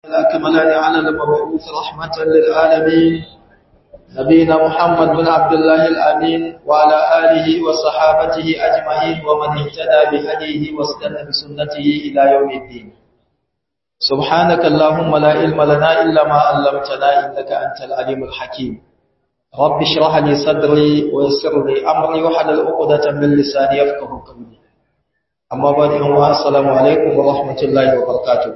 الأكملان على المبعوث رحمة للعالمين نبينا محمد بن عبد الله الأمين وعلى آله وصحابته أجمعين ومن اهتدى بهديه واستنى بسنته إلى يوم الدين سبحانك اللهم لا علم لنا إلا ما علمتنا إنك أنت العليم الحكيم رب اشرح لي صدري ويسر لي أمري وحلل عقدة من لساني يفقه قولي أما بعد السلام عليكم ورحمة الله وبركاته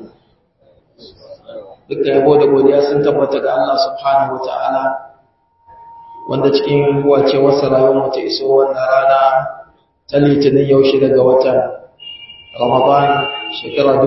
duka yabo da godiya sun tabbata ga Allah subhanahu ta'ala, wanda cikin wace wasu rayuwar ta iso wannan rana ta litinin yau shi daga watan Ramadan shekara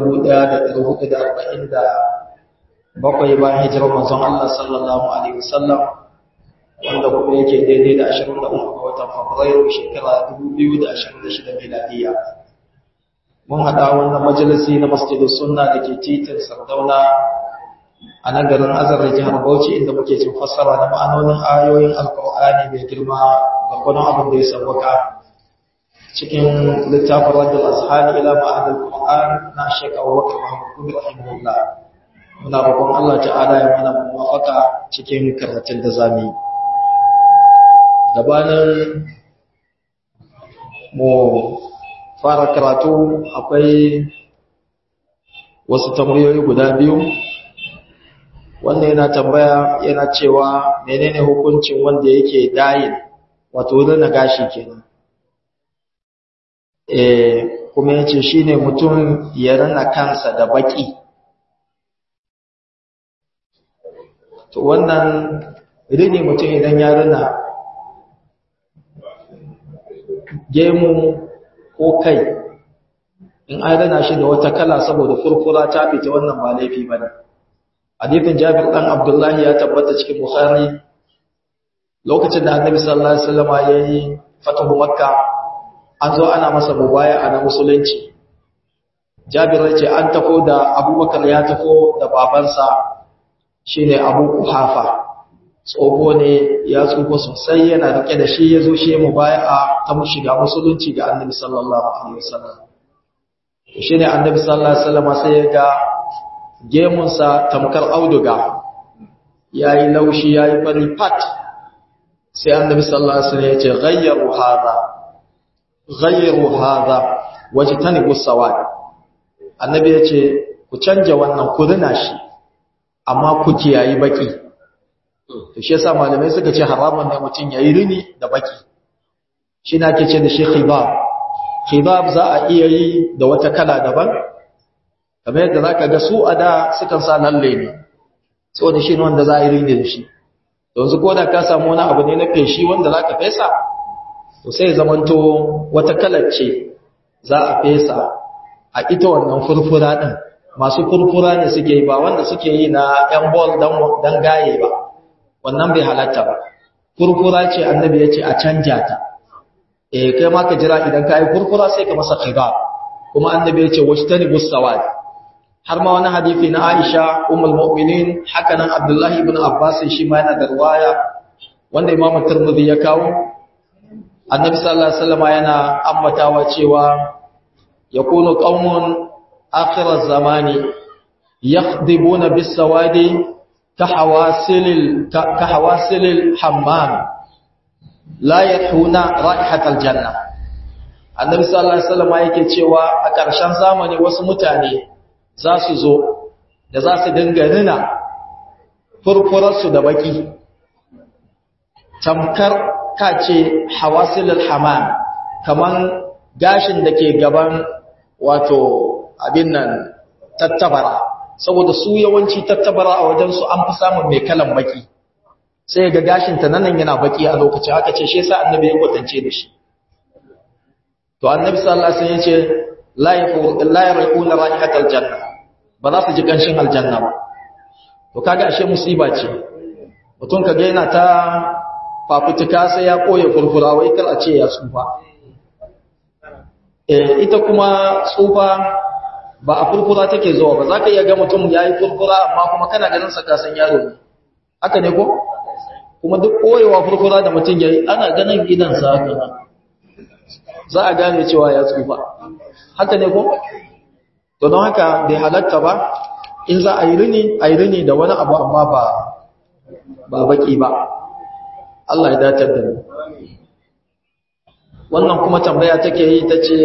1447 bayan hijirar manzon Allah sallallahu alaihi wasallam wanda kuma yake daidai da 23 ga watan Fabrairu shekara 2026 miladiya mun hada wannan majalisi na Masjidus Sunna dake titin Sardauna a nan garin azar da jihar Bauchi inda muke cin fassara da ma'anonin ayoyin Alƙur'ani mai girma ga kwanon abin da ya sauwaka cikin littafin Rajul Azhani ila ma'anar Qur'an na Sheikh Abubakar Muhammad Kubi rahimahullah muna roƙon Allah ta'ala ya mana muwafaka cikin karatun da zamu yi gabanin mu fara karatu akwai wasu tambayoyi guda biyu wanda yana tambaya yana cewa menene hukuncin wanda yake dayin wato rina gashi kenan eh kuma yace shine mutum ya rina kansa da baki to wannan rini mutum idan ya rina gemu ko kai in an rina shi da wata kala saboda furfura ta fita wannan ba laifi bane hadithin Jabir dan Abdullah ya tabbata cikin Bukhari lokacin da Annabi sallallahu alaihi wasallam yayi fatahu Makka an zo ana masa mubaya'a na musulunci Jabir ya ce an tafo da Abubakar ya tafo da babansa shine Abu Kuhafa tsoho ne ya tsufa sosai yana rike da shi yazo shi mubaya'a ta mu shiga musulunci ga Annabi sallallahu alaihi wasallam shine Annabi sallallahu alaihi wasallam sai ya ga gemunsa tamkar auduga ya yi laushi ya yi fari fat sai annabi sallallahu alaihi wasallam ya ce ghayyaru hadha ghayyaru hadha wajtanibu sawad annabi ya ce ku canja wannan ku rina shi amma ku kiyayi baki to shi yasa malamai suka ce haramun ne mutum yayi rini da baki shi na ke ce da shi khibab khibab za a iya yi da wata kala daban kamar yadda za ka ga su a da sukan sa lalle ne saboda shi ne wanda za a yi rini da shi yanzu ko da ka samu wani abu ne na feshi wanda za ka fesa to sai zamanto wata kalar ce za a fesa a ita wannan furfura ɗin masu furfura ne suke yi ba wanda suke yi na yan bol don gaye ba wannan bai halatta ba furfura ce annabi ya ce a canja ta eh kai ma ka jira idan ka yi furfura sai ka masa khibar kuma annabi ya ce washtani busawad har ma wani hadisi na Aisha ummul mu'minin haka nan Abdullah ibn Abbas shi ma yana da riwaya wanda Imam Tirmidhi ya kawo Annabi sallallahu alaihi wasallam yana ambatawa cewa yakunu qaumun akhir az-zamani yakhdibuna bis-sawadi kahawasilil kahawasilil hammam la yathuna raihatal janna Annabi sallallahu alaihi wasallam yake cewa a ƙarshen zamani wasu mutane za su zo da za su dinga rina furfurarsu da baki tamkar kace hawasilul hamam kaman gashin da ke gaban wato abin nan tattabara saboda su yawanci tattabara a wajen su an fi samun mai kalan baki sai ga gashin ta nan yana baki a lokacin aka ce shi yasa annabi ya kwatance da shi to annabi sallallahu alaihi wasallam ya ce la yaqul la yarquna ra'ihatal janna ba za su ji ƙanshin aljanna ba to kaga ashe musiba ce mutum kaga yana ta fafutuka sai ya koya furfura wai kar a ce ya tsufa eh ita kuma tsufa ba a furfura take zuwa ba za ka iya ga mutum ya yi furfura amma kuma kana ganin sa kasan yaro ne haka ne ko kuma duk koyewa furfura da mutum ya yi ana ganin gidansa haka za a gane cewa ya tsufa haka ne ko to don haka bai halatta ba in za a yi rini a yi rini da wani abu amma ba ba baki ba Allah ya datar da mu wannan kuma tambaya take yi ta ce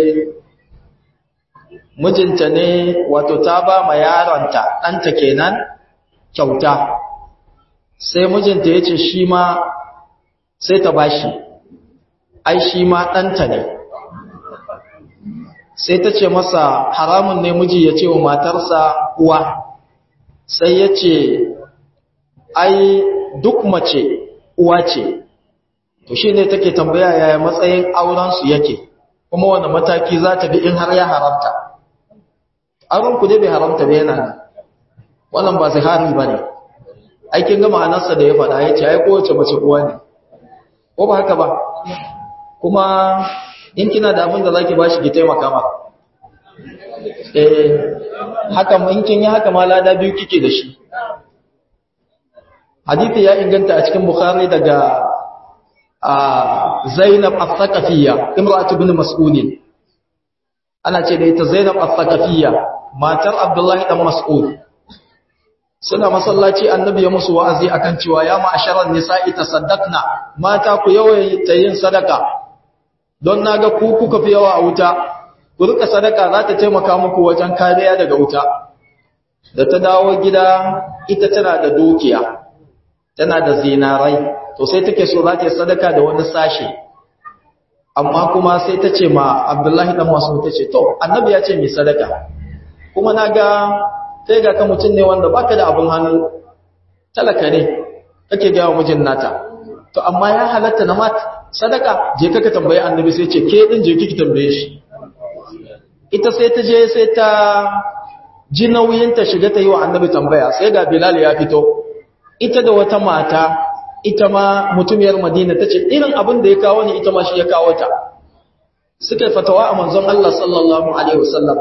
mijinta ne wato ta ba ma yaronta ɗanta kenan kyauta sai mijinta ya ce shi ma sai ta bashi ai shi ma ɗanta ne sai ta ce masa haramun ne miji ya ce wa matarsa uwa sai ya ce ai duk mace uwa ce to shi ne take tambaya yaya matsayin aurensu yake kuma wanda mataki za ta bi in har ya haramta aurenku dai bai haramta bai yana wannan ba zihari ba ne aikin gama anarsa da ya faɗa ya ce ai kowace mace uwa ne ko ba haka ba kuma in kina da abin da za ki ba shi ki taimaka ma eh haka in kin yi haka ma lada biyu kike da shi hadithi ya inganta a cikin bukhari daga zainab al-thaqafiyya imra'atu bin mas'ud ana ce da ita zainab al-thaqafiyya matar abdullahi dan mas'ud suna masallaci annabi ya musu wa'azi akan cewa ya ma'asharan nisa'i tasaddaqna mata ku yawaita yin sadaka don naga ku kuka fi yawa a wuta ku rika sadaka za ta taimaka muku wajen kariya daga wuta da ta dawo gida ita tana da dukiya tana da zinarai to sai take so za ta yi sadaka da wani sashe amma kuma sai ta ce ma abdullahi dan masu ta ce to annabi ya ce mai sadaka kuma na ga kai ga ka mutum ne wanda baka da abin hannu talaka ne kake gawa mijin nata to amma ya halatta na mat sadaka je ka tambayi annabi sai ce ke din je kiki tambaye shi ita sai ta je sai ta ji nauyin ta shiga ta yi wa annabi tambaya sai ga bilal ya fito ita da wata mata ita ma mutumiyar madina ta ce irin abin da ya kawo ni ita ma shi ya kawo ta suka fatawa a manzon Allah sallallahu alaihi wasallam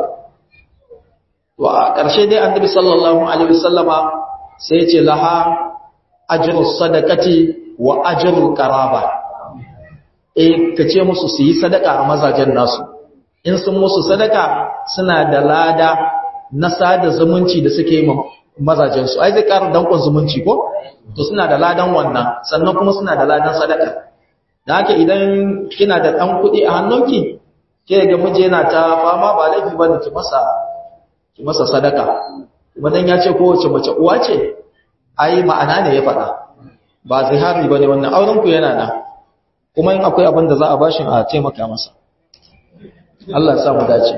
wa ƙarshe dai annabi sallallahu alaihi wasallama sai ya ce laha ajrus sadaqati wa ajrul qaraba eh kace musu su yi sadaka a mazajen nasu in sun musu sadaka suna da lada na sada zumunci da suke yi mazajen su ai zai ƙara dankon zumunci ko to suna da ladan wannan sannan kuma suna da ladan sadaka da haka idan kina da ɗan kuɗi a hannunki ke ga miji yana ta fama ba laifi bane ki masa ki masa sadaka kuma dan ya ce kowace mace uwa ce ai ma'ana ne ya faɗa ba zihari bane wannan auren ku yana nan kuma in akwai abin da za a bashi a taimaka masa Allah ya sa mu dace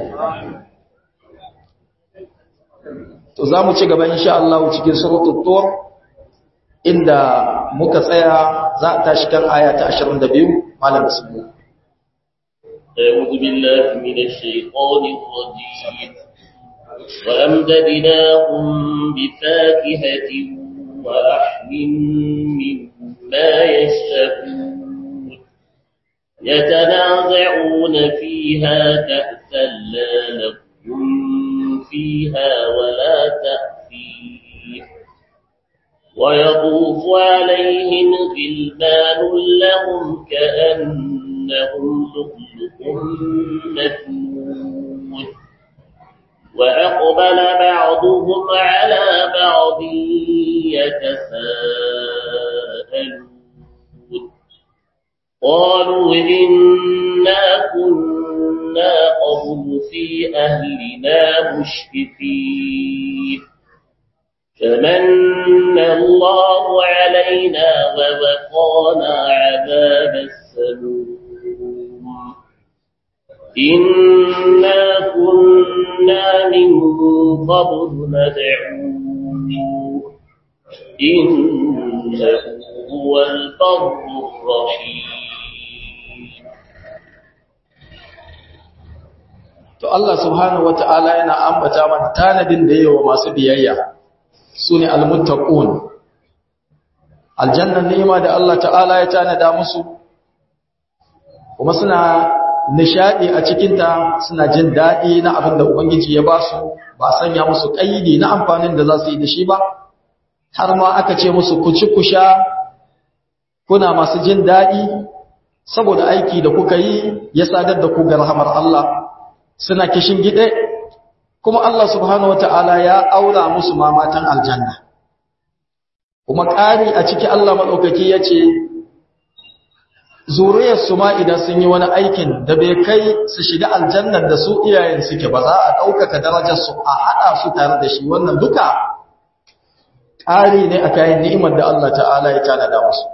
to za mu ci gaba insha Allah cikin suratul tur inda muka tsaya za a tashi kan aya ta 22 malam bismillah أعوذ بالله من الشيطان الرجيم وأمددناهم بفاكهة ولحم مما يشتهون يتنازعون فيها كأسا لا لهم فيها ولا تأثير ويطوف عليهم غلمان لهم كأنهم لؤلؤ مكنون وأقبل بعضهم على بعض يتساءلون قالوا إنا كنا قبل في أهلنا مشفقين فمن الله علينا ووقانا عذاب السموم إنا كنا من قبل ندعوه إنه هو البر الرحيم to Allah subhanahu wata'ala yana ambata mana tanadin da yawa masu biyayya sune almuttaqun aljannan ni'ima da Allah ta'ala ya tanada musu kuma suna nishadi a cikin ta suna jin dadi na abin da ubangiji ya ba su ba sanya musu kaidi na amfanin da za su yi da shi ba har ma aka ce musu ku ci ku sha kuna masu jin dadi saboda aiki da kuka yi ya sadar da ku ga rahamar Allah suna kishin gide kuma Allah subhanahu wata'ala ya aura musu ma matan aljanna kuma ƙari a ciki Allah maɗaukaki ya ce zuriyarsu ma idan sun yi wani aikin da bai kai su shiga aljannar da su iyayen suke ba za a ɗaukaka darajarsu a haɗa su tare da shi wannan duka ƙari ne a kayan ni'imar da Allah ta'ala ya tanada musu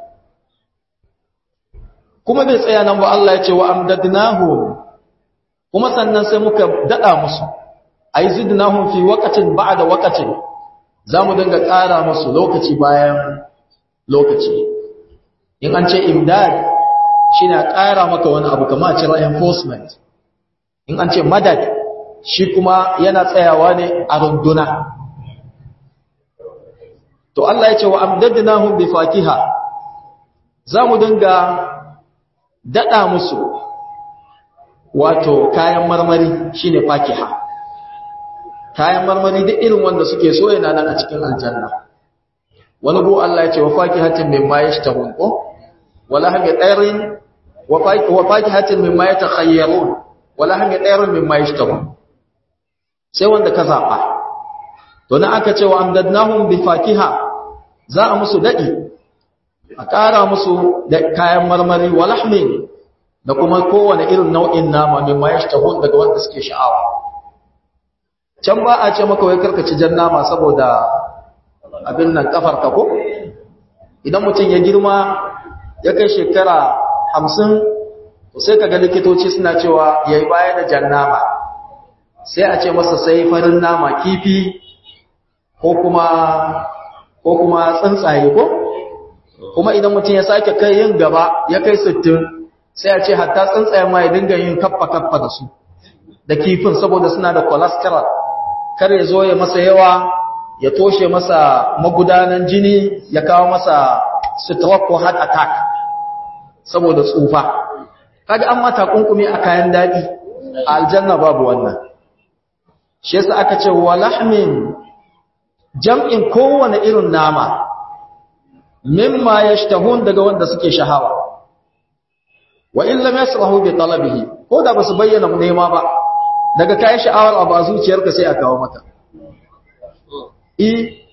kuma bai tsaya nan ba Allah ya ce wa amdadnahum kuma sannan sai muka daɗa musu ai zidnahum fi waqtin ba'da waqtin zamu dinga ƙara musu lokaci bayan lokaci in an ce imdad shine a ƙara maka wani abu kamar a ce reinforcement in an ce madad shi kuma yana tsayawa ne a runduna to Allah ya ce wa amdadnahum bi fakiha zamu dinga dada musu wato kayan marmari shine fakiha kayan marmari duk irin wanda suke so yana nan a cikin aljanna wani go Allah ya ce wa fakihatin mimma yashtahun ko wala hami tsairin wa fakihatin mimma yatakhayyarun wala hami tsairin mimma yashtahun sai wanda ka zaba to nan aka ce wa amdadnahum bi fakiha za a musu dadi a ƙara musu da kayan marmari wa lahmin da kuma kowane irin nau'in nama mimma yashtahun daga wanda suke sha'awa can ba a ce maka wai karkaci jan nama saboda abin nan kafar ka ko idan mutum ya girma ya kai shekara hamsin to sai ka ga likitoci suna cewa ya yi baya da jan nama sai a ce masa sai farin nama kifi ko kuma ko kuma tsuntsaye ko kuma idan mutum ya sake kai yin gaba ya kai sittin sai a ce hatta tsuntsaye ma ya dinga yin kaffa kaffa da su da kifin saboda suna da cholesterol kar ya zo ya masa yawa ya toshe masa magudanan jini ya kawo masa stroke ko heart attack saboda tsufa kaga an mata kunkumi a kayan dadi a aljanna babu wannan shi yasa aka ce walahmin jam'in kowane irin nama mimma yashtahun daga wanda suke shahawa wa in lam yasrahu bi talabihi ko da basu bayyana nema ba daga kayan sha'awar abu a zuciyarka sai a kawo maka i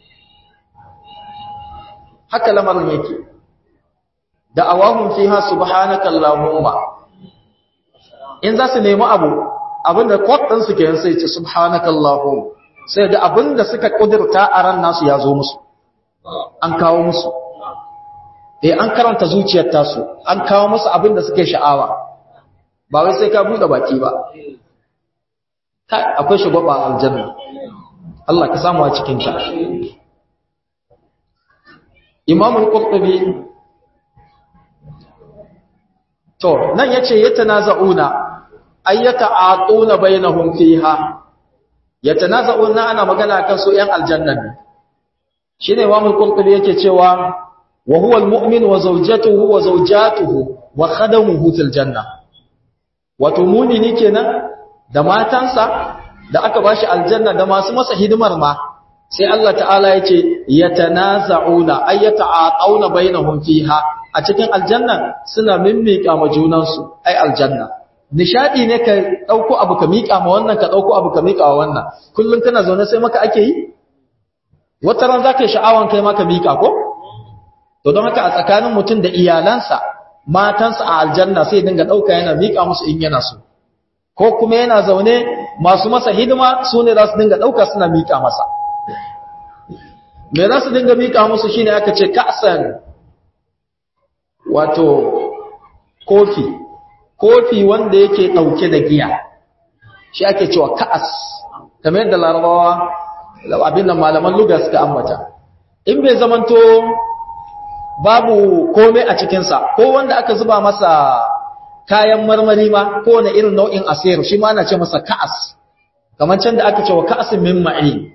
haka lamarin yake da awahun fiha subhanaka allahumma in za su nemi abu abinda kwatsan su kenan sai ce subhanaka allahumma sai da abinda suka kudurta a ran nasu ya zo musu an kawo musu eh an karanta zuciyar tasu an kawo musu abinda suke sha'awa ba wai sai ka bude baki ba akwai shugaba aljanna Allah ka samu a cikin ta Imam al-Qurtubi to nan yace yatanaza'una ayyata atuna bainahum fiha yatanaza'una ana magana kan su yan aljanna ne shine Imam al-Qurtubi yake cewa wa huwa al-mu'min wa zawjatuhu wa zawjatuhu wa khadamuhu fil janna wato mumini kenan da matansa da aka bashi aljanna da masu masa hidimar ma sai Allah ta'ala ya ce yatanaza'una ay yata'aqawna bainahum fiha a cikin aljanna suna mimmika ma junansu ai aljanna nishadi ne ka dauko abu ka mika ma wannan ka dauko abu ka mika wa wannan kullun kana zaune sai maka ake yi wata ran zaka yi sha'awan kai maka mika ko to don haka a tsakanin mutum da iyalansa matansa a aljanna sai dinga dauka yana mika musu in yana so ko kuma yana zaune masu masa hidima su ne za su dinga ɗauka suna miƙa masa me za su dinga miƙa musu shine aka ce ka'san wato kofi kofi wanda yake ɗauke da giya shi ake cewa ka'as kamar yadda larabawa abin da malaman luga suka ambata in bai zamanto babu komai a cikinsa ko wanda aka zuba masa kayan marmari ma kowane irin nau'in asir shi ma ana ce masa ka'as kamar can da aka ce wa ka'asin min ma'in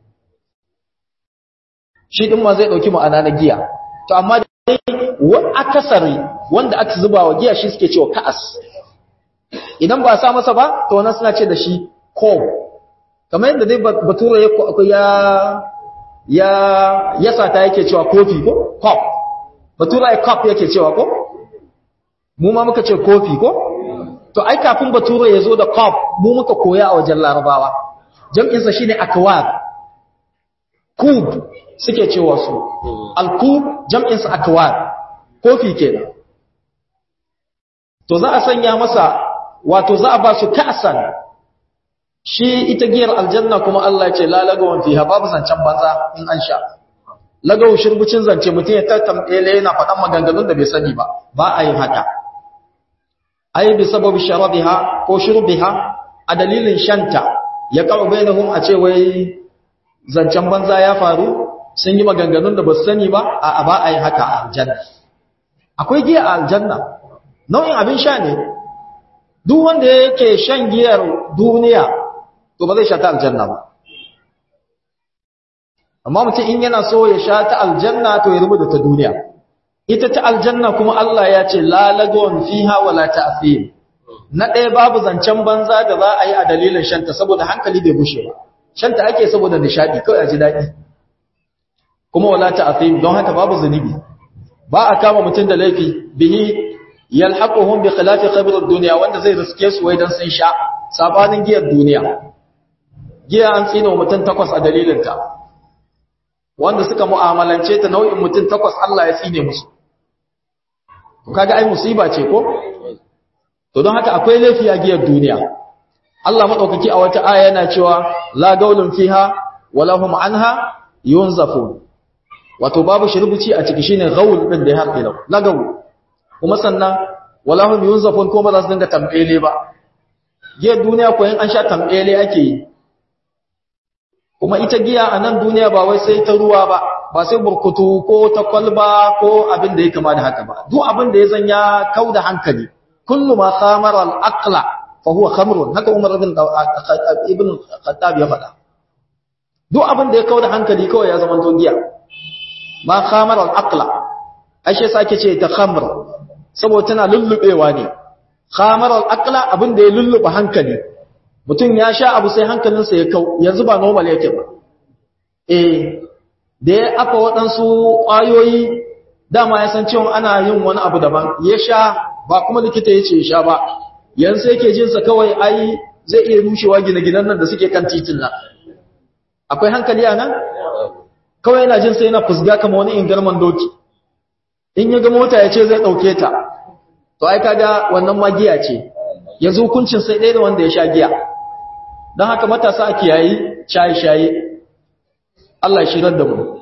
shi din ma zai dauki ma'ana na giya to amma dai wa akasari wanda aka zuba wa giya shi suke cewa ka'as idan ba a sa masa ba to wannan suna ce da shi kob kamar yadda dai bature ya ya ya sata yake cewa kofi ko cup bature ya cup yake cewa ko mu ma muka ce kofi ko to ai kafin bature ya zo da cup mu muka koya a wajen larabawa jam'insa shi ne akwab kub suke cewa su alkub jam'insa akwab kofi kenan to za a sanya masa wato za a ba su ka'san shi ita giyar aljanna kuma Allah ce la lagawan fiha babu zancen banza in an sha lagawu shirbucin zance mutum ya tattamɗele yana faɗan maganganun da bai sani ba ba a yin haka ai bi sababi sharabiha ko shurbiha a dalilin shanta ya kawo bainahum a ce wai zancen banza ya faru sun yi maganganun da ba su sani ba a ba a yin haka a aljanna akwai giya a aljanna nau'in abin sha ne duk wanda yake shan giyar duniya to ba zai sha ta aljanna ba amma mutum in yana so ya sha ta aljanna to ya rubuta ta duniya ita ta aljanna kuma Allah ya ce la lagwan fiha wala ta'fim na ɗaya babu zancen banza da za a yi a dalilin shanta saboda hankali bai bushe ba shanta ake saboda nishadi kawai a ji daɗi kuma wala ta'fim don haka babu zunubi ba a kama mutum da laifi bihi yalhaquhum bi khilafi khabr ad-dunya wanda zai riske su wai dan sun sha sabanin giyar duniya giya an tsina mutum takwas a dalilin ta wanda suka mu'amalance ta nau'in mutum takwas Allah ya tsine musu kaga ai musiba ce ko to don haka akwai laifi a giyar duniya Allah madaukaki a wata aya yana cewa la gaulun fiha wala hum anha yunzafun wato babu shirbuci a ciki shine gaul din da ya harbe lau la gaul kuma sannan wala hum yunzafun ko ba za su dinga tambele ba giyar duniya ko in an sha tambele ake yi kuma ita giya a nan duniya ba wai sai ta ruwa ba ba sai burkutu ko ta kwalba ko abin da ya kama da haka ba duk abin da ya zanya kau da hankali kullu ma khamara al-aqla fa huwa khamrun haka Umar ibn ibn Khattab ya faɗa duk abin da ya kau da hankali kawai ya zama to giya ma khamara al-aqla ashe sake ce ta khamr saboda tana lullubewa ne khamara al-aqla abin da ya lulluba hankali mutum ya sha abu sai hankalinsa ya kau yanzu ba normal yake ba eh da ya afa waɗansu ƙwayoyi dama ya san cewa ana yin wani abu daban ya sha ba kuma likita ya ce ya sha ba yanzu yake jinsa kawai ai zai iya rushewa gine-ginen nan da suke kan titin nan akwai hankali a nan kawai yana jinsa yana fusga kama wani ingarman doki in ya ga mota ya ce zai ɗauke ta to ai kaga wannan magiya ce yanzu hukuncin sai ɗaya da wanda ya sha giya don haka matasa a kiyayi shaye-shaye Allah shirar da mu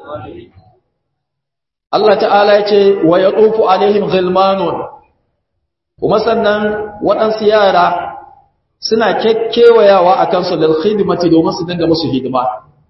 Allah ta'ala ya ce wa ya ɗofu alaihim ghilmanun kuma sannan waɗansu yara suna kekkewayawa a kansu da hidimati domin su dinga musu hidima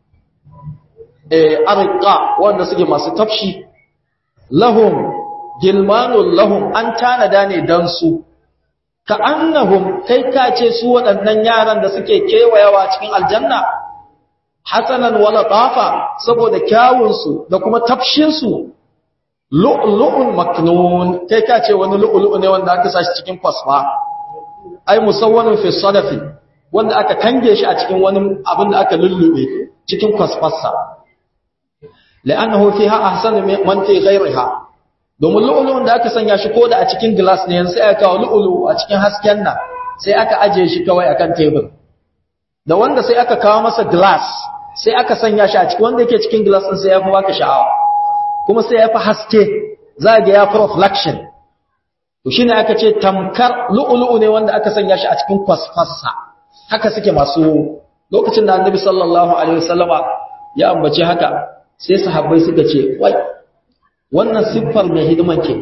eh arqa wanda suke masu tafshi lahum gilmanun lahum an tanada ne dan su ka annahum kai ka ce su waɗannan yaran da suke kewayawa cikin aljanna hasanan wala tafa saboda kyawunsu da kuma tafshinsu lu'lu'un maknun kai ka ce wani lu'lu'u ne wanda aka sashi cikin kwasfa ai musawwanun fi sadafi wanda aka kange shi a cikin wani abin da aka lullube cikin kwasfarsa la'annahu fiha ahsanu man fi ghayriha domin lu'lu'un da aka sanya shi koda a cikin glass ne sai aka kawo lu'lu'u a cikin hasken nan sai aka aje shi kawai akan tebur da wanda sai aka kawo masa glass sai aka sanya shi a cikin wanda yake cikin glass din sai ya fi baka sha'awa kuma sai ya fi haske za ga ya fi reflection to shine aka ce tamkar lu'lu'u ne wanda aka sanya shi a cikin kwasfassa haka suke masu lokacin da annabi sallallahu alaihi wasallama ya ambace haka sai sahabbai suka ce wai wannan siffar mai hidiman ke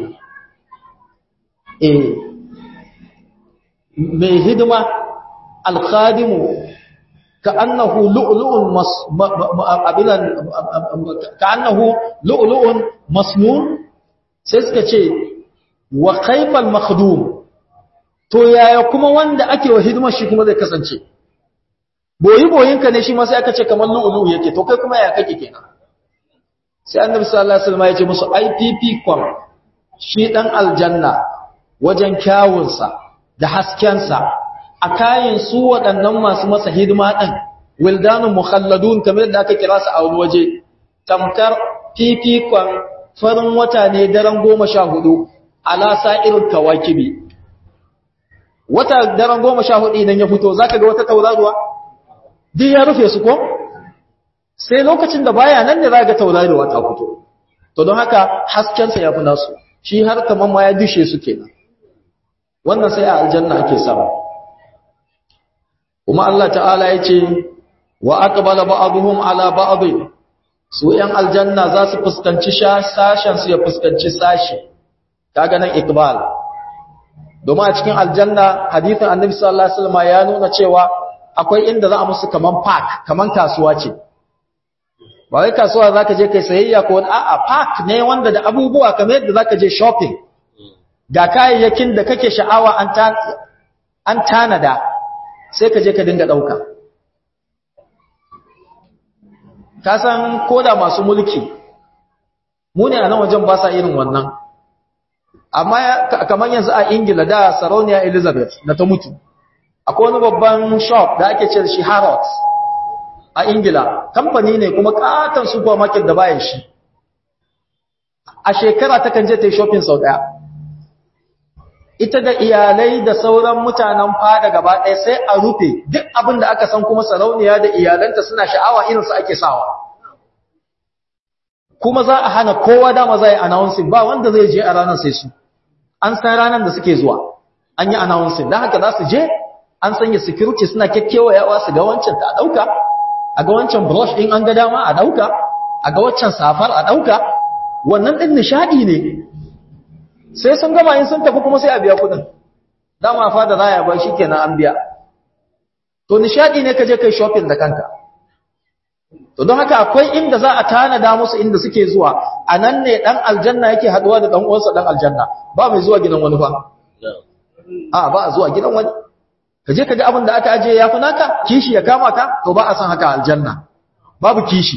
eh mai hidima alkhadimu كأنه لؤلؤ مص... م... م... أبدا كأنه لؤلؤ مسنون سيسكتشي وكيف المخدوم to yaya kuma wanda ake wa hidimar shi kuma zai kasance boyi boyinka ne shi ma sai aka ce kamar lu'ulu yake to kai kuma ya kake kenan sai annabi sallallahu alaihi wasallam ya ce musu IPP kwam shi dan aljanna wajen kyawunsa da haskensa a kayan su waɗannan masu masa hidima ɗin wildanun mukhalladun kamar da aka kira su a wani waje tamkar fifikon farin wata ne daren goma sha hudu ala sa'irin kawakibi wata daren goma sha hudu idan ya fito za ka ga wata tauraruwa duk ya rufe su ko sai lokacin da baya nan ne za ga tauraruwa ta fito to don haka haskensa ya fi nasu shi har kamar ma ya dishe su kenan wannan sai a aljanna ake samu kuma Allah ta'ala ya ce wa aqbala ba'dhum ala ba'd su yan aljanna za su fuskanci sashen su ya fuskanci sashi kaga nan iqbal domin a cikin aljanna hadithin annabi sallallahu alaihi wasallam ya nuna cewa akwai inda za a musu kaman park kaman kasuwa ce ba wai kasuwa zaka je kai sayayya ko a'a park ne wanda da abubuwa kamar yadda zaka je shopping ga kayayyakin da kake sha'awa an ta an tanada sai ka je ka dinga dauka ka san koda masu mulki mu ne a nan wajen ba sa irin wannan amma kamar yanzu a ingila da sarauniya elizabeth da ta mutu akwai wani babban shop da ake ce shi harrods a ingila kamfani ne kuma katon supermarket da bayan shi a shekara ta kan je ta yi shopping sau daya ita da iyalai da sauran mutanen fada gaba ɗaya sai a rufe duk abin da aka san kuma sarauniya da iyalanta suna sha'awa irinsu ake sawa kuma za a hana kowa dama za a yi announcing ba wanda zai je a ranar sai su an san ranar da suke zuwa an yi announcing don haka za su je an sanya security suna yawa su ga wancan ta ɗauka a ga wancan brush ɗin an ga dama a ɗauka a ga wancan safar a ɗauka wannan ɗin nishaɗi ne sai sun gama yin sun tafi kuma sai a biya kuɗin dama fa da raya ba shi kenan an biya to nishaɗi ne ka je kai shopping da kanka to don haka akwai inda za a tanada musu inda suke zuwa a nan ne ɗan aljanna yake haɗuwa da ɗan uwansa ɗan aljanna ba mai zuwa gidan wani fa a ba a zuwa gidan wani ka je ka ga abin da aka ajiye ya fi naka kishi ya kama ka to ba a san haka aljanna babu kishi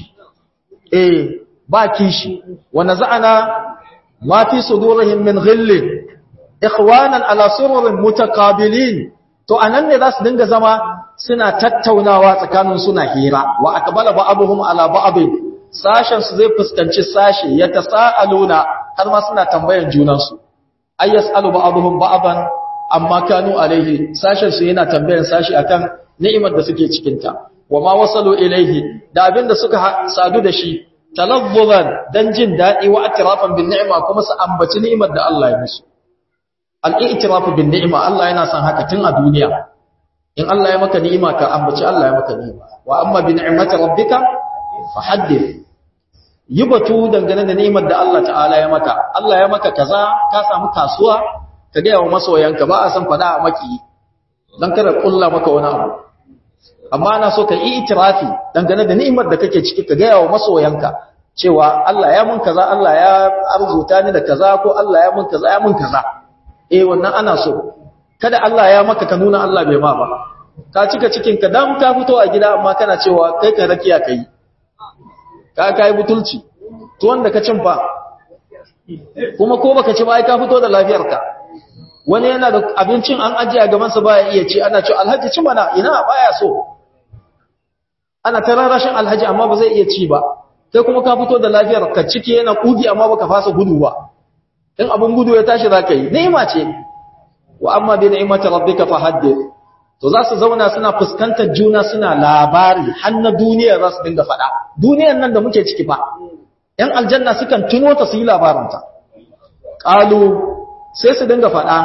eh ba kishi wa naza'ana ma fi sudurihim min ghillin ikhwanan ala sururin mutaqabilin to anan ne za su dinga zama suna tattaunawa tsakanin suna hira wa aqbala ba'dhum ala ba'd sashen su zai fuskanci sashi ya tasaaluna har ma suna tambayan junan su ay yasalu ba'dhum ba'dan amma kanu alaihi sashen su yana tambayan sashi akan ni'imar da suke cikin ta wa ma wasalu ilaihi da abin da suka sadu da shi talazzuzan dan jin dadi wa atrafan bin ni'ma kuma su ambaci ni'imar da Allah ya musu al-i'tirafu bin ni'ma Allah yana son haka tun a duniya in Allah ya maka ni'ima ka ambaci Allah ya maka ni'ima wa amma bi ni'mati rabbika fahaddith yi batu dangane da ni'imar da Allah ta'ala ya maka Allah ya maka kaza ka samu kasuwa ka ga wa masoyanka ba a san fada a maki dan kada kulla maka wani abu amma ana so ka yi itirafi dangane da ni'imar da kake ciki ka ga wa masoyanka cewa Allah ya mun kaza Allah ya arzuta ni da kaza ko Allah ya mun kaza ya mun kaza eh wannan ana so kada Allah ya maka ka nuna Allah bai ma ba ka cika cikin ka dan ka fito a gida amma kana cewa kai ka rakiya kai ka kai butulci to wanda ka cin fa kuma ko baka ci ba ai ka fito da lafiyarka wani yana da abincin an ajiye a gaban sa baya iya ci ana cewa alhaji ci mana ina baya so ana tararashin alhaji amma ba zai iya ci ba kai kuma ka fito da lafiyar ka ciki yana kugi amma baka fasa gudu ba in abun gudu ya tashi zaka yi ni'ima ce wa amma bi ni'mati rabbika fahaddith to za su zauna suna fuskantar juna suna labari har na duniya za su dinga faɗa duniyar nan da muke ciki fa yan aljanna sukan tuno ta su yi labarinta qalu sai su dinga faɗa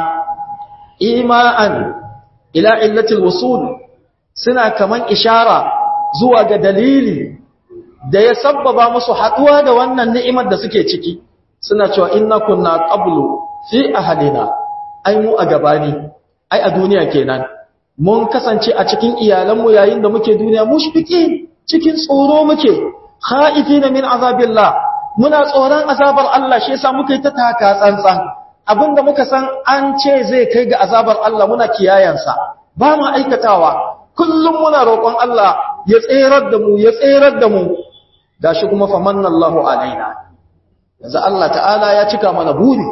ima'an ila illatil wusul suna kaman ishara zuwa ga dalili da ya sabbaba musu haɗuwa da wannan ni'imar da suke ciki suna cewa inna kunna qablu fi ahlina ai mu a gabani ai a duniya kenan mun kasance a cikin iyalanmu yayin da muke duniya mushfiki cikin tsoro muke khaifina min azabillah muna tsoron azabar Allah shi yasa muka yi ta taka tsantsan abinda muka san an ce zai kai ga azabar Allah muna kiyayansa ba mu aikatawa kullum muna roƙon Allah ya tserar da mu ya tserar da mu gashi kuma famannallahu alaina yanzu Allah ta'ala ya cika mana buri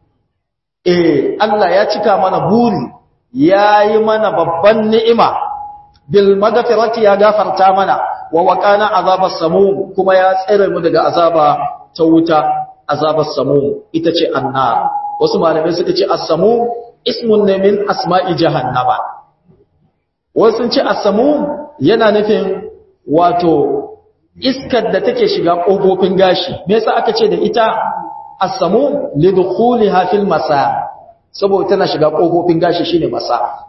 eh Allah ya cika mana buri yayi mana babban ni'ima bil magfirati ya gafarta mana wa waqana azabas samum kuma ya tsere mu daga azaba ta wuta azabas samum ita ce annar wasu malamai suka ce as-samum ismun ne min asma'i jahannama wasu sun ce as-samum yana nufin wato iskar da take shiga ƙofofin gashi me yasa aka ce da ita as-samu lidkhuliha fil masa saboda tana shiga ƙofofin gashi shine masa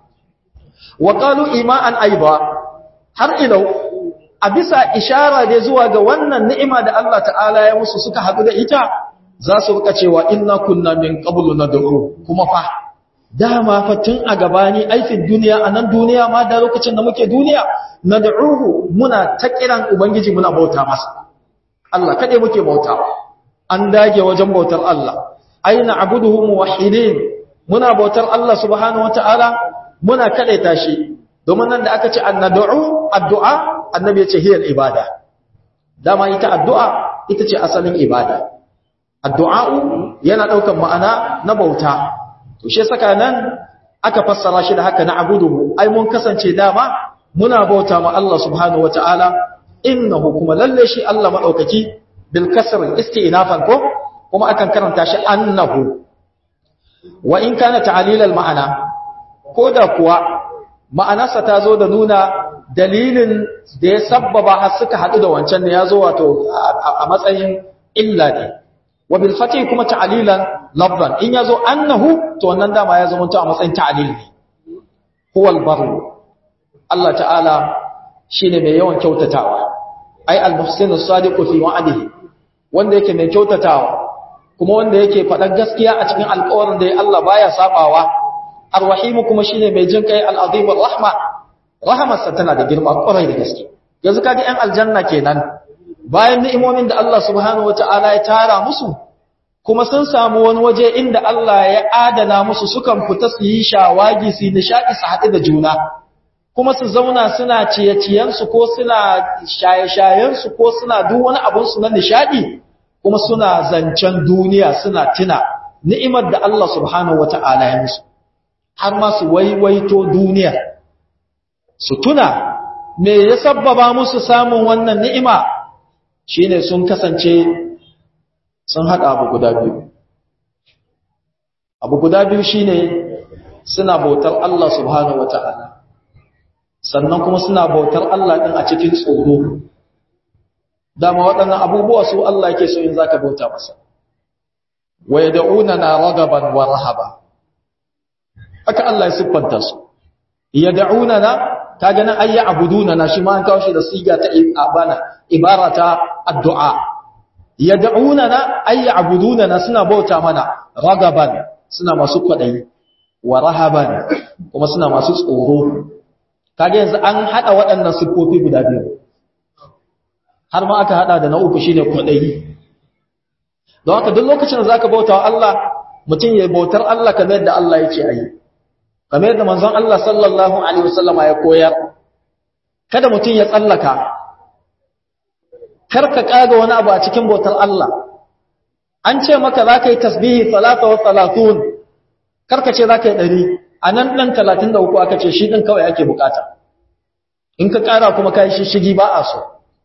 wa qalu ima'an aiba har ilau a bisa ishara da zuwa ga wannan ni'ima da Allah ta'ala ya musu suka haɗu da ita za su rika cewa inna kunna min qablu nad'u kuma fa dama fa tun a gabani aikin duniya a nan duniya ma da lokacin da muke duniya nad'uhu muna ta kiran ubangiji muna bauta masa Allah kade muke bauta an dage wajen bautar Allah aina abuduhu muwahhidin muna bautar Allah subhanahu wataala muna kadaita shi domin nan da aka ce annad'u addu'a annabi ya ce hiyar ibada dama ita addu'a ita ce asalin ibada addu'a'u yana ɗaukan ma'ana na bauta to shi saka nan aka fassara shi da haka na abuduhu ai mun kasance dama muna bauta ma Allah subhanahu wata'ala innahu kuma lalle shi Allah madaukaki bil kasr isti'nafan ko kuma akan karanta shi annahu wa in kana ta'lilal ma'ana ko da kuwa ma'anarsa ta zo da nuna dalilin da ya sabbaba har suka haɗu da wancan ne ya zo wato a matsayin illa ne wa bil fatih kuma ta'lilan lafzan in yazo annahu to wannan dama ya zama a matsayin ta'lil ne huwal barru Allah ta'ala shine mai yawan kyautatawa ai al-muhsinu sadiqu fi wa'dihi wanda yake mai kyautatawa kuma wanda yake faɗan gaskiya a cikin alƙawarin da Allah baya sabawa ar-rahim kuma shine mai jin kai al-azim ar-rahma rahamarsa tana da girma kwarai da gaske yanzu kaga ƴan aljanna kenan bayan ni'imomin da Allah subhanahu wata'ala ya tara musu kuma sun samu wani waje inda Allah ya adana musu sukan fita su yi shawagi su nishadi su haɗu da juna kuma su zauna suna ciye-ciyensu ko suna shaye-shayensu ko suna duk wani abinsu na nishadi kuma suna zancen duniya suna tuna ni'imar da Allah subhanahu wata'ala ya musu har ma su waiwaito duniya su tuna me ya sabbaba musu samun wannan ni'ima shine sun kasance sun haɗa abu guda biyu abu guda biyu shine suna bautar Allah subhanahu wata'ala sannan kuma suna bautar Allah ɗin a cikin tsoro dama waɗannan abubuwa su Allah yake so in zaka bauta masa wa yad'una na ragaban wa rahaba haka Allah ya siffanta su yad'una na kaga nan ayya abuduna na shi ma an kawo shi da siga ta ibana ibara ta addu'a yad'una na ayya abuduna na suna bauta mana ragaban suna masu kwadayi wa rahaban kuma suna masu tsoro kaga yanzu an hada waɗannan siffofi guda biyu har ma aka hada da na uku shine kwadayi don haka duk lokacin da zaka bauta wa Allah mutum ya bautar Allah kamar yadda Allah yake ayi kamar yadda manzon Allah sallallahu alaihi wasallama ya koyar kada mutum ya tsallaka kar ka kaga wani abu a cikin bautar Allah an ce maka za ka yi tasbihi salata wa salatun kar ka ce za ka yi ɗari a nan ɗan talatin da uku aka ce shi ɗin kawai ake bukata in ka ƙara kuma ka yi shi shigi ba a so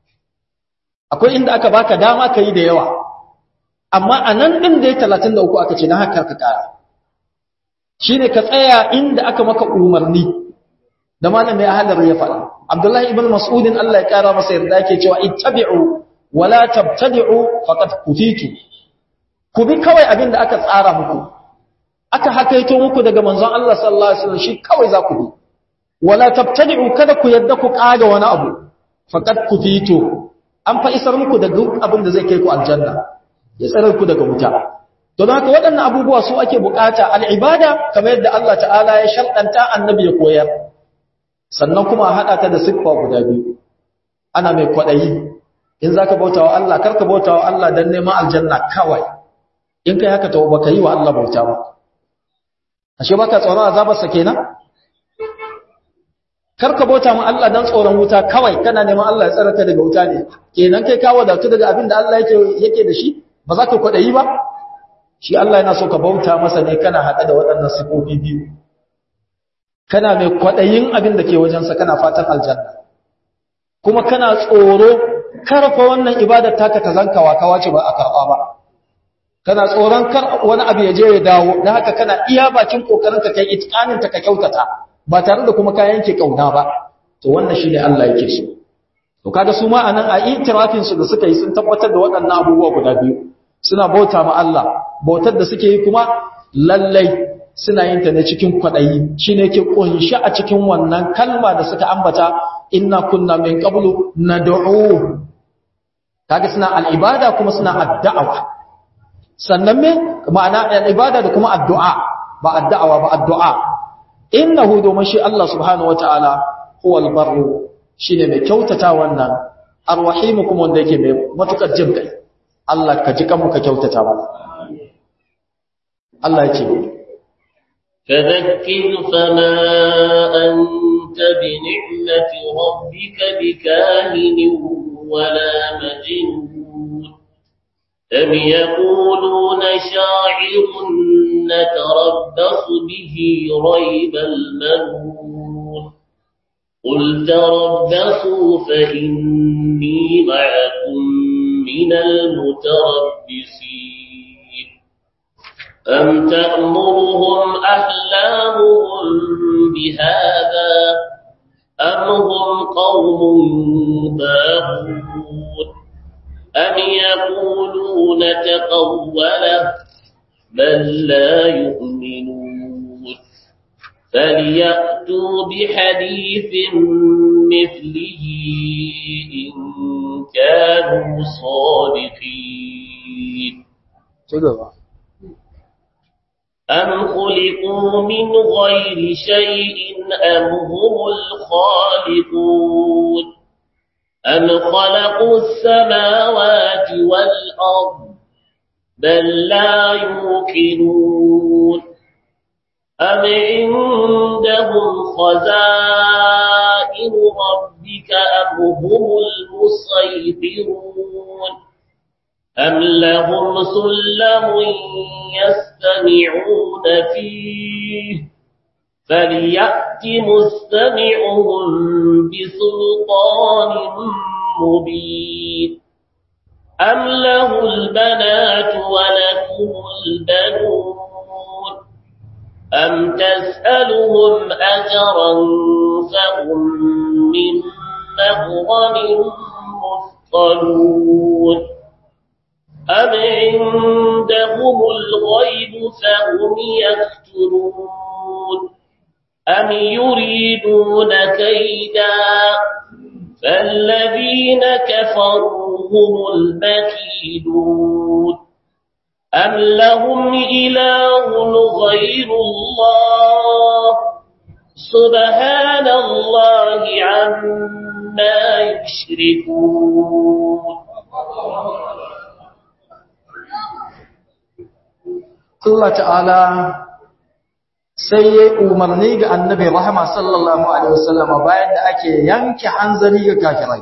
akwai inda aka baka dama ka yi da yawa amma a nan ɗin da ya talatin da uku aka ce na haka ka ƙara shi ne ka tsaya inda aka maka umarni da malamin ahalar ya faɗa abdullahi ibn mas'udin Allah ya ƙara masa yarda yake cewa ittabi'u wala tabtadi'u faqad kufitu ku bi kawai abin da aka tsara muku aka hakaito muku daga manzon Allah sallallahu alaihi wasallam shi kawai za ku bi wala tabtadi'u kada ku yadda ku kaga wani abu faqad kufitu an fa isar muku da duk abin da zai kai ku aljanna ya tsare ku daga wuta to don haka waɗannan abubuwa su ake bukata al'ibada kamar yadda Allah ta'ala ya sharɗanta annabi ya koyar sannan kuma a haɗa ta da siffa guda biyu ana mai kwaɗayi in za ka bauta wa Allah karka bauta wa Allah don neman aljanna kawai in kai haka ta baka yi wa Allah bauta ba ashe baka tsoron azabarsa kenan karka bauta ma Allah don tsoron wuta kawai kana neman Allah ya tsara ka daga wuta ne kenan kai ka wadatu daga abin da Allah yake yake da shi ba za ka kwaɗayi ba shi Allah yana so ka bauta masa ne kana haɗe da waɗannan sifofi biyu kana mai kwaɗayin abin da ke wajensa kana fatan aljanna kuma kana tsoro karfa wannan ibadar taka ta zanka wakawa ce ba a karɓa ba kana tsoron kar wani abu ya je ya dawo don haka kana iya bakin kokarin ka kai itikanin ta ka kyautata ba tare da kuma ka yanke kauna ba to wannan shine Allah yake so to kaga su ma anan a itirafin su da suka yi sun tabbatar da waɗannan abubuwa guda biyu suna bauta ma Allah bautar da suke yi kuma lallai suna yin ta ne cikin kwaɗayi shi ne ke ƙunshi a cikin wannan kalma da suka ambata inna kunna min qablu nad'u kaga suna al'ibada kuma suna addu'a sannan me ma'ana al'ibada da kuma addu'a ba addu'a ba addu'a innahu domin shi Allah subhanahu wataala huwal barru shine mai kyautata wannan arwahimu kuma wanda yake mai matukar jin kai Allah ka ji kanmu ka kyautata ba Allah ya ce فذكر فما أنت بنعمة ربك بكاهن ولا مجنون أم يقولون شاعر نتربص به ريب المنون قل تربصوا فإني معكم من المتربصين أم تأمرهم أحلامهم بهذا أم هم قوم باغون أم يقولون تقوله بل لا يؤمنون فليأتوا بحديث مثله إن كانوا صادقين أم خلقوا من غير شيء أم هم الخالقون أم خلقوا السماوات والأرض بل لا يوقنون أم عندهم خزائن ربك أم هم المسيطرون أم لهم سلم يستمعون فيه فليأت مستمعهم بسلطان مبين أم له البنات ولكم البنون أم تسألهم أجرا فهم من مغرم مثقلون أم عندهم الغيب فهم يكترون أم يريدون كيدا فالذين كفروا هم المكيدون أم لهم إله غير الله سبحان الله عما يشركون Allah ta'ala sai ya umarni ga annabi rahama sallallahu alaihi wasallama bayan da ake yanke hanzari ga kafirai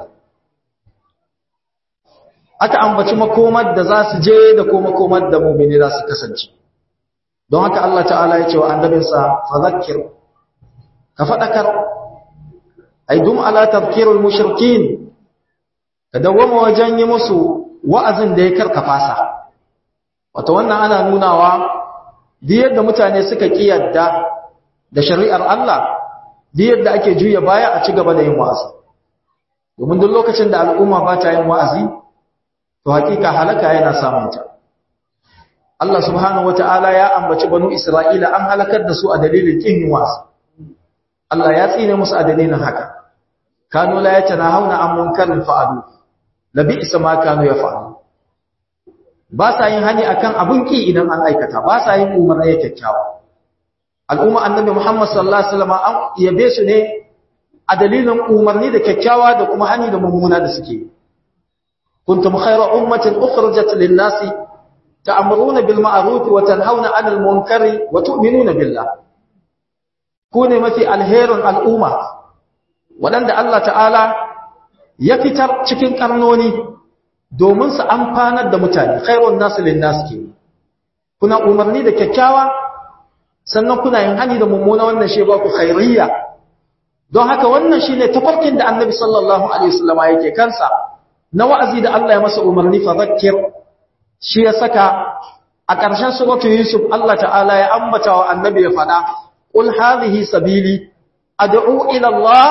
aka ambaci makomar da za su je da kuma makomar da mu'mini za su kasance don haka Allah ta'ala ya ce wa annabinsa fadhakkir ka fadakar ay dum ala tadhkirul mushrikin ka dawwama wajen yi musu wa'azin da ya karka fasa wato wannan ana nunawa duk yadda mutane suka kiyarda da shari'ar Allah duk yadda ake juya baya a ci gaba da yin wa'azi domin duk lokacin da al'umma ba ta yin wa'azi to hakika halaka yana samun ta Allah subhanahu wata'ala ya ambaci banu Isra'ila an halakar da su a dalilin kin yin wa'azi Allah ya tsine musu a dalilin haka kanu la yatanahawna an munkarin fa'alu labi isa ma kanu yaf'alu ba sa yin hani akan abun ki idan an aikata ba sa yin umarni kyakkyawa al'umma annabi Muhammad sallallahu alaihi wasallam an yabe su ne a dalilin umarni da kyakkyawa da kuma hani da mummuna da suke kuntum khayra ummatin ukhrijat lin-nasi ta'muruna bil ma'ruf wa tanhauna 'anil munkari wa tu'minuna billah ku ne mafi alherin al'umma waɗanda Allah ta'ala ya fitar cikin karnoni domin su amfanar da mutane khairun nasu linnas ke kuna umarni da kyakkyawa sannan kuna yin hani da mummuna wannan shi ba ku khairiyya don haka wannan shine tafarkin da annabi sallallahu alaihi wasallama yake kansa na wa'azi da Allah ya masa umarni fa zakkir shi ya saka a ƙarshen suratul yusuf Allah ta'ala ya ambata wa annabi ya fada qul hadhihi sabili ad'u ila Allah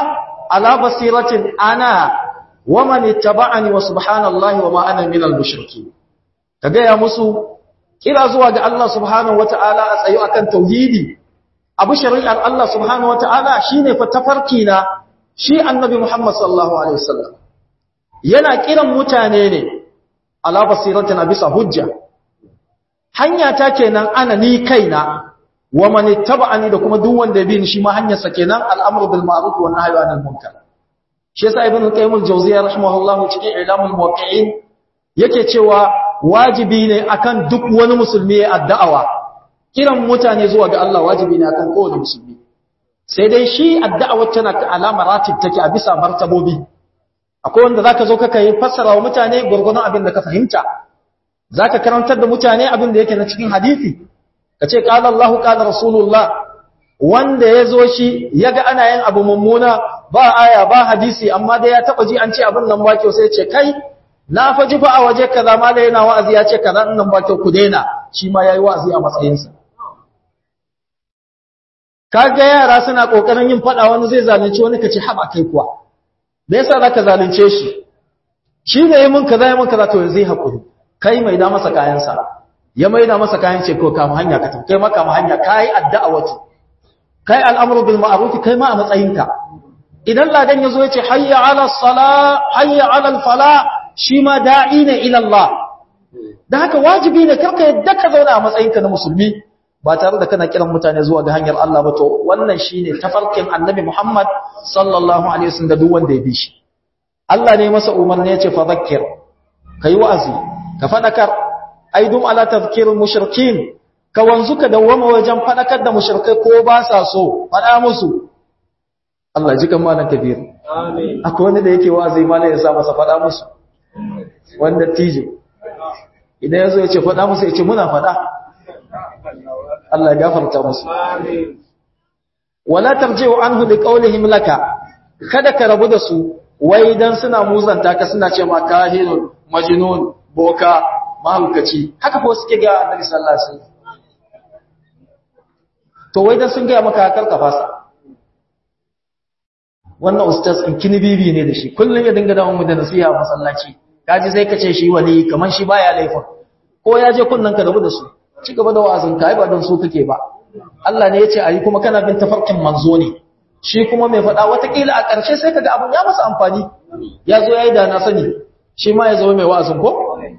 ala basiratin ana wa man ittaba'ani wa subhanallahi wa ma ana minal mushrikeen kaga ya musu kira zuwa ga Allah subhanahu wata'ala a tsayo akan tauhidi abu shari'ar Allah subhanahu wata'ala shine fa tafarki na shi annabi Muhammad sallallahu alaihi wasallam yana kiran mutane ne ala basiratin bisa hujja hanya ta kenan ana ni kaina wa man ittaba'ani da kuma duk wanda ya bi ni shi ma hanyar sa kenan al'amru bil ma'ruf wa nahyu anil munkar shi yasa ibn qayyim al-jawziyya rahimahullahu cikin ilamul muwaqqi'in yake cewa wajibi ne akan duk wani musulmi ya addu'awa kiran mutane zuwa ga Allah wajibi ne akan kowane musulmi sai dai shi addu'awar tana ka alama ratib take a bisa martabobi akwai wanda zaka zo kaka yi fassara wa mutane gurgurun abin da ka fahimta zaka karantar da mutane abin da yake na cikin hadisi kace qala Allah qala rasulullah wanda yazo shi yaga ana yin abu mummuna ba aya ba hadisi amma dai ya taba ji an ce abin nan ba kyau sai ya ce kai na faji fa a waje kaza ma da yana wa'azi ya ce kaza nan ba kyau ku daina shi ma yayi wa'azi a matsayinsa kaga yara suna kokarin yin fada wani zai zalunci wani kace haba kai kuwa da yasa zaka zalunce shi shi ne yayin mun kaza yayin mun kaza to yanzu hakuri kai mai da masa kayan sa ya mai da masa kayan ce ko kama hanya ka kai maka kama hanya kai addu'a wato kai al'amru bil ma'ruf kai ma a matsayinka idan ladan yazo ya ce hayya 'ala as-salah hayya 'ala al-falah shi ma da'i ne ila Allah da haka wajibi ne karka yadda ka zauna a matsayinka na musulmi ba tare da kana kiran mutane zuwa ga hanyar Allah ba to wannan shine tafarkin Annabi Muhammad sallallahu alaihi wasallam da duk wanda ya bi shi Allah ne masa umarni ya ce fa zakkir kai wa'azi ka fadakar aidum ala tadhkirul mushrikin ka wanzu ka dawwama wajen fadakar da mushrikai ko ba sa so fada musu Allah ji kan malan kabir amin akwai wanda da yake wa'azi malan ya sa masa fada musu wanda tijo idan yazo ya ce fada musu ya ce muna fada Allah ya gafarta musu wala tarji'u anhu liqawlihim laka kada ka rabu da su wai dan suna muzanta ka suna ce ma kahinun majnun boka mahaukaci haka ko suke ga Annabi sallallahu alaihi wasallam to wai dan sun ga maka karka fasa wannan ustaz in kini bibi ne da shi kullun ya dinga dawo mu da nasiha a masallaci kaji sai ka ce shi wani kaman shi baya laifin ko ya je kunnan ka rabu da su ci gaba da wa'azin ka ai ba don su kake ba Allah ne ya ce ayi kuma kana bin tafarkin manzo ne shi kuma mai faɗa watakila a ƙarshe sai kaga abun ya masa amfani ya zo yayi da na sani shi ma ya zama mai wa'azin ko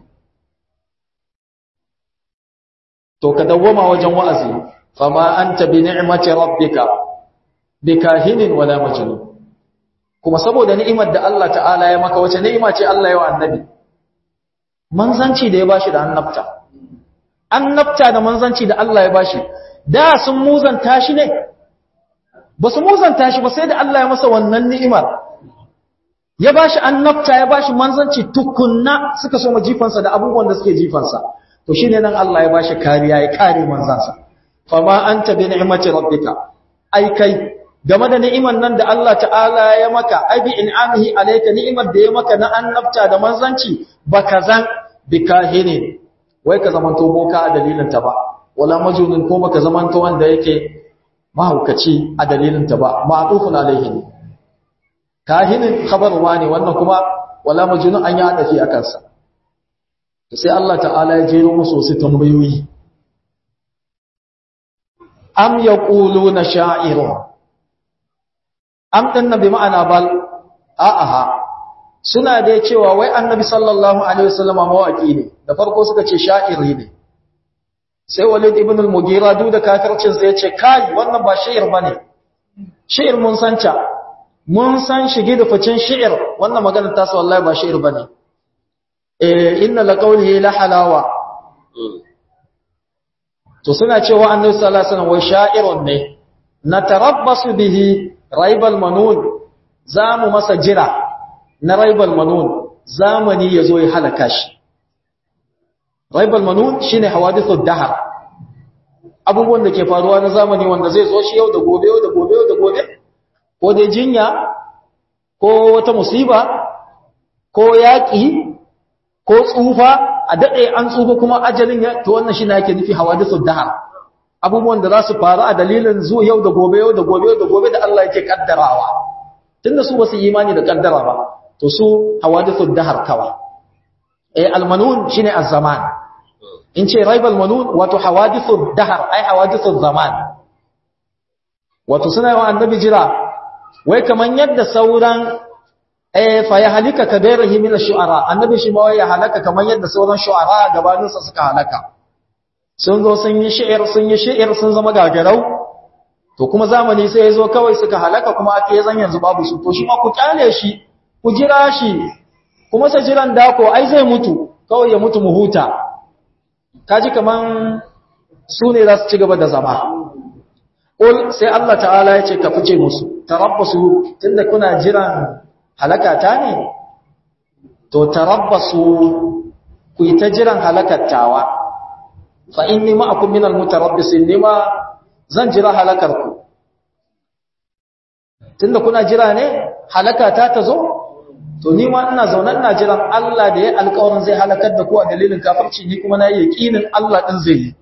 to ka dawwama wajen wa'azi fama anta bi ni'mati rabbika bikahinin wala majnun kuma saboda ni'imar da Allah ta'ala ya maka wace ni'ima ce Allah ya wa annabi manzanci da ya bashi da annabta annabta da manzanci da Allah ya bashi da sun muzanta shi ne ba su muzanta shi ba sai da Allah ya masa wannan ni'imar ya bashi annabta ya bashi manzanci tukunna suka so jifansa da abubuwan da suke jifansa to shine nan Allah ya bashi kariya ya kare manzansa fama anta bi ni'mati rabbika ai kai game da ni'imar nan da Allah ta'ala ya maka ai bi in'amihi alayka ni'imar da ya maka na annabta da manzanci baka zan bikahinin wai ka zamanto boka a dalilin ta ba wala majunin ko baka zamanto wanda yake mahaukaci a dalilin ta ba ma'tufun alaihi ne kahinin khabarwa ne wannan kuma wala majnun an ya dafi akan sa sai Allah ta'ala ya jero musu su tambayoyi am yaquluna sha'irun am din nabi ma'ana bal a'aha suna da cewa wai annabi sallallahu alaihi wasallama mawaki ne da farko suka ce sha'iri ne sai walid ibn al-mughira duk da kafircin sai ya ce kai wannan ba sha'ir bane sha'ir mun san ta mun san shige da ficin sha'ir wannan maganar ta sa wallahi ba sha'ir bane eh inna laqawlihi la halawa to suna cewa annabi sallallahu alaihi wasallam wai sha'irun ne natarabbasu bihi raibal manun zamu masa jira na raibal manun zamani yazo ya halaka shi raibal manun shine hawadithud dahar abubuwan da ke faruwa na zamani wanda zai zo shi yau da gobe yau da gobe yau da gobe ko dai jinya ko wata musiba ko yaki ko tsufa a dade an tsufa kuma ajalin ya to wannan shine yake nufi hawadithud dahar abubuwan da za su faru a dalilin zuwa yau da gobe yau da gobe yau da gobe da Allah yake kaddarawa tunda su basu imani da kaddara ba to su hawadithud dahar kawa eh almanun shine az-zaman in ce raibal manun wato hawadithud dahar ai hawadithud zaman wato suna yawan annabi jira wai kaman yadda sauran eh fa ya halika ka gairahi min ash-shu'ara annabi shi ma ya halaka kaman yadda sauran shu'ara gabanin sa suka halaka sun zo sun yi shi'ir sun yi shi'ir sun zama gagarau to kuma zamani sai ya zo kawai suka halaka kuma ake zan yanzu babu su to shi ma ku kyale shi ku jira shi kuma sa jiran dako ai zai mutu kawai ya mutu mu huta kaji kaman su ne za su ci gaba da zama Ƙul sai Allah ta'ala ya ce ka fice musu, tarabbasu tunda kuna jiran halakata ne? To, tarabbasu ku yi ta jiran halakattawa, fa in nima akun minal mutarabbisin nima zan jira halakarku. Tunda kuna jira ne, halakata ta zo? To, nima ina zaune ina jiran Allah da ya alkawarin zai halakar da ku a dalilin kafirci ni kuma na yi yaƙinin Allah ɗin zai yi.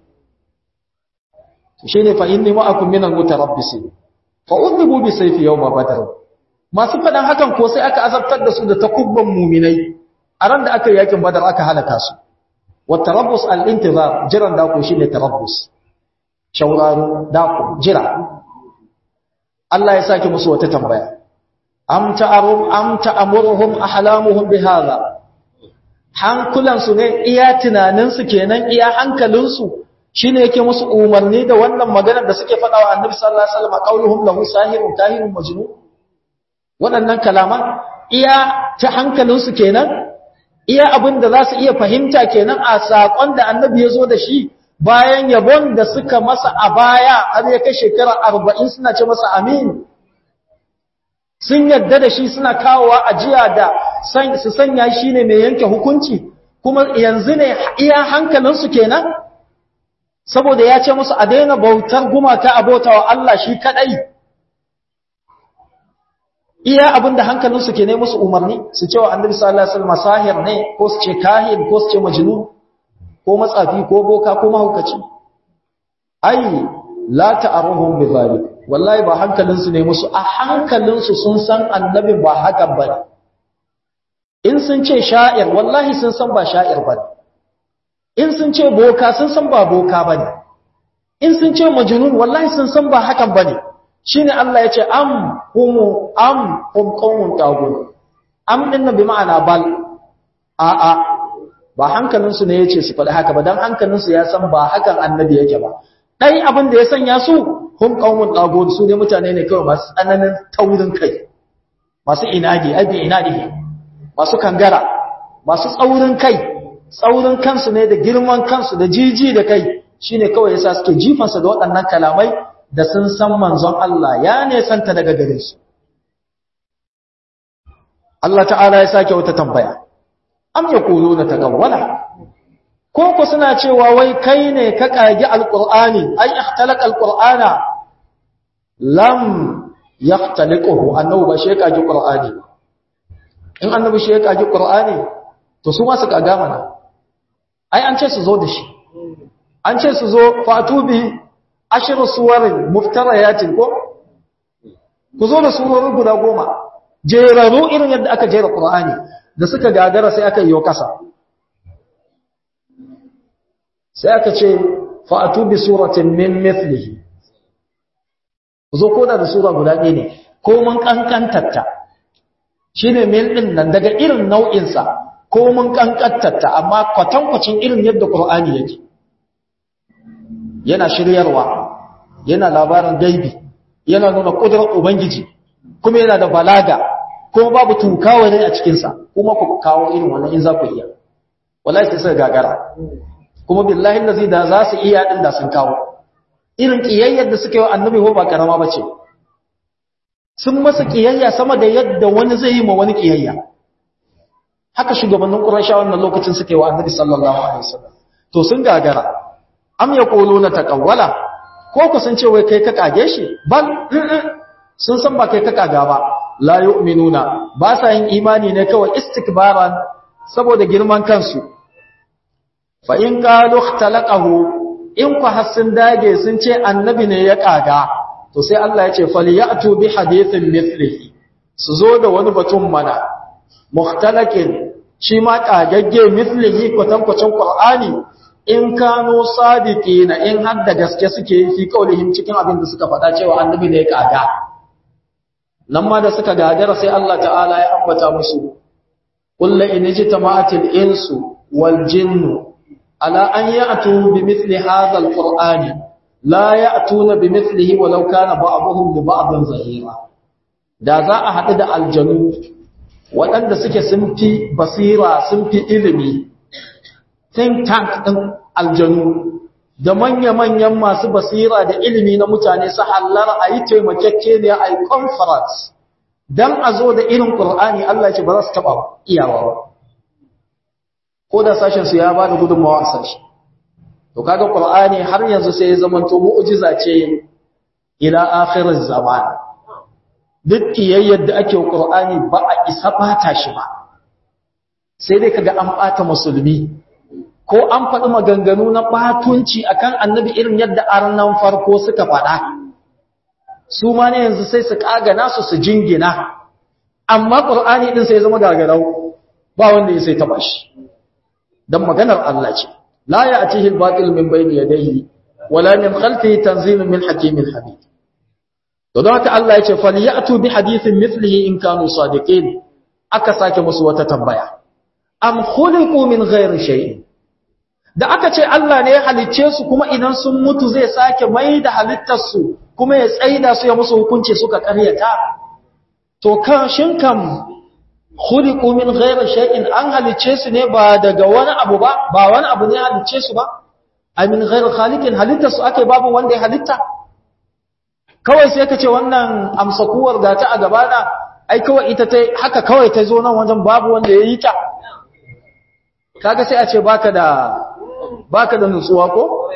shine fa inni ma'akum minal mutarabbisin fa udhibu bi sayfi yawm badr masu fadan hakan ko sai aka azabtar da su da takubban mu'minai a ran da aka yi yakin badar aka halaka su wa tarabbus al intizar jiran da ko shine tarabbus shauraro da ko jira Allah ya saki musu wata tambaya am ta'arum am ta'amuruhum ahlamuhum bihadha hankulan su ne iya tunanin su kenan iya hankalin su shi ne yake musu umarni da wannan maganar da suke faɗa wa annabi sallallahu alaihi wasallam qauluhum lahu sahirun kahirun majnun waɗannan kalaman iya ta hankalinsu kenan iya abin da za su iya fahimta kenan a saƙon da annabi ya zo da shi bayan yabon da suka masa a baya har ya kai shekara arba'in suna ce masa amin sun yadda da shi suna kawowa ajiya da su sanya shi ne mai yanke hukunci kuma yanzu ne iya hankalinsu kenan saboda ya ce musu a daina bautar gumaka a bautawa Allah shi kadai iya abinda hankalinsu ke ne musu umarni su ce wa annabi sallallahu alaihi wasallam sahir ne ko su ce kahin ko su ce majnun ko matsafi ko boka ko mahaukaci ai la ta'aruhum bi zalik wallahi ba hankalinsu ne musu a hankalinsu sun san annabi ba hakan bane in sun ce sha'ir wallahi sun san ba sha'ir bane in sun ce boka sun san ba boka ba ne in sun ce majnun wallahi sun san ba hakan ba ne shi ne Allah ya ce am humu am hum qawmun tagun am din bi ma'ana bal a a ba hankalinsu ne yace su faɗi haka ba dan hankalinsu ya san ba hakan annabi yake ba dai abin da ya sanya su hum qawmun tagun su ne mutane ne kawai masu tsananin taurin kai masu inadi abi inadi masu kangara masu tsaurin kai tsaurin kansu ne da girman kansu da jiji da kai shine kawai yasa suke jifansa da waɗannan kalamai da sun san manzon Allah ya ne santa daga gare su Allah ta'ala ya sake wata tambaya am yaquluna tagawwala ko ku suna cewa wai kai ne ka kage alqur'ani ai ikhtalaqa alqur'ana lam yahtaliquhu annahu ba shi ya kage qur'ani in annabi shi ya kage qur'ani to su ma su kaga mana ai an ce su zo da shi an ce su zo fatubi ashiru suwarin muftarayatin ko ku zo da surorin guda goma jeraru irin yadda aka jera qur'ani da suka gagara sai aka yi kasa sai aka ce fatubi suratin min mithlihi ku zo koda da sura guda ɗaya ne ko mun kankantatta shine mil din nan daga irin nau'insa ko mun kankantatta amma kwatankwacin irin yadda Qur'ani yake yana shiryarwa yana labarin gaibi yana nuna kudurar ubangiji kuma yana da balaga kuma babu tukawa ne a cikin sa kuma ku kawo irin wannan in za ku iya wallahi sai suka gagara kuma billahi allazi da za su iya din da sun kawo irin kiyayyar da suka yi wa annabi ko ba karama bace sun masa kiyayya sama da yadda wani zai yi ma wani kiyayya haka shugabannin Qurayshawa wannan lokacin suke wa Annabi sallallahu alaihi wasallam to sun gagara am yaquluna taqawwala ko ku sun ce wai kai ka kage shi bal sun san ba kai ka kaga ba la yu'minuna ba sa yin imani ne kawai istikbaran saboda girman kansu fa in qalu ikhtalaqahu in ku hasin dage sun ce annabi ne ya kaga to sai Allah ya ce falyatu bi hadithin mithlihi su zo da wani batun mana muhtalakin shi ma kagagge mithlihi kwatankwacin qur'ani in kano sadiqina in har da gaske suke fi kaulihim cikin abin da suka faɗa cewa annabi ne ya kaga nan ma da suka gagara sai Allah ta'ala ya ambata musu kullu in jitama'atil insu wal jinnu ala an ya'tu bi mithli hadha al qur'ani la ya'tuna bi mithlihi walau kana ba'dhum li ba'dhin zahira da za a haɗu da aljanu waɗanda suke sun fi basira sun fi ilimi think tank ɗin aljanu da manya-manyan masu basira da ilimi na mutane su hallar a yi taimakekeniya a yi conference don a zo da irin ƙur'ani Allah ce ba za su taɓa iyawa ba ko da sashensu ya ba da gudunmawa a sashi to kaga ƙur'ani har yanzu sai ya zamanto mu'ujiza ce ila akhirin zamani duk kiyayyar da ake ƙur'ani ba a isa ɓata shi ba sai dai kaga an ɓata musulmi ko an faɗi maganganu na ɓatunci akan annabi irin yadda arnan farko suka faɗa su ma ne yanzu sai su ƙagana su su jingina amma ƙur'ani ɗin sai zama gagarau ba wanda ya sai taɓa shi don maganar Allah ce la ya a cihin batil min bayni yadayhi wala min khalfihi tanzilun min hakimin hamid to don haka Allah ya ce falyatu bi hadithin mithlihi in kanu sadiqin aka sake musu wata tambaya am khuliqu min ghairi shay'in da aka ce Allah ne ya halicce su kuma idan sun mutu zai sake mai da halittarsu kuma ya tsaida su ya musu hukunci suka karyata to kan shin kam khuliqu min ghairi shay'in an halicce su ne ba daga wani abu ba ba wani abu ne ya halicce su ba ai min ghairi khaliqin halittarsu ake babu wanda ya halitta kawai sai ka ce wannan amsakuwar da ta a gabana ai kawai ita ta haka kawai ta zo nan wajen babu wanda ya yi ta kaga sai a ce baka da baka da nutsuwa ko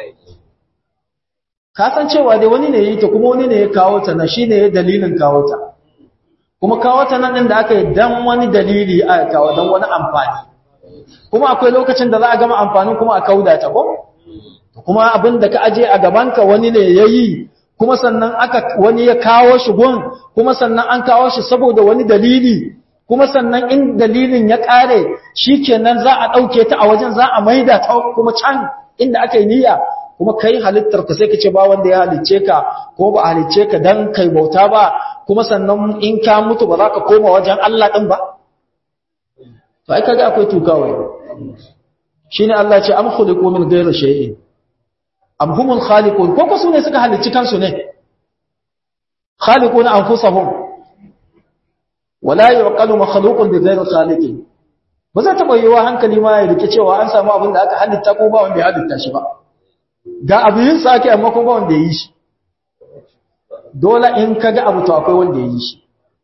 ka san cewa dai wani ne ya yi ta kuma wani ne ya kawo ta na shine ya dalilin kawo ta kuma kawo ta nan din da aka yi dan wani dalili aka kawo dan wani amfani kuma akwai lokacin da za a gama amfanin kuma a kauda ta ko kuma abin da ka aje a gabanka wani ne ya yi kuma sannan aka wani ya kawo shi gun kuma sannan an kawo shi saboda wani dalili kuma sannan in dalilin ya kare shikenan za a dauke ta a wajen za a maida ta kuma can inda aka yi niyya kuma kai halittar ka sai ka ce ba wanda ya halicce ka ko ba halicce ka dan kai bauta ba kuma sannan in ka mutu ba za ka koma wajen Allah din ba to ai kaga akwai tukawai shine Allah ce am khuliqu min ghayri shay'in am humul khaliqun ko ko su ne suka halicci kansu ne khaliqun anfusahum wala yuqalu makhluqun bi ghayri khaliqin ba za ta bayyawa hankali ma ya rike cewa an samu abin da aka halitta ko ba wanda ya halitta shi ba ga abu yin sa ake amma ko ba wanda ya yi shi dole in kaga abu to akwai wanda ya yi shi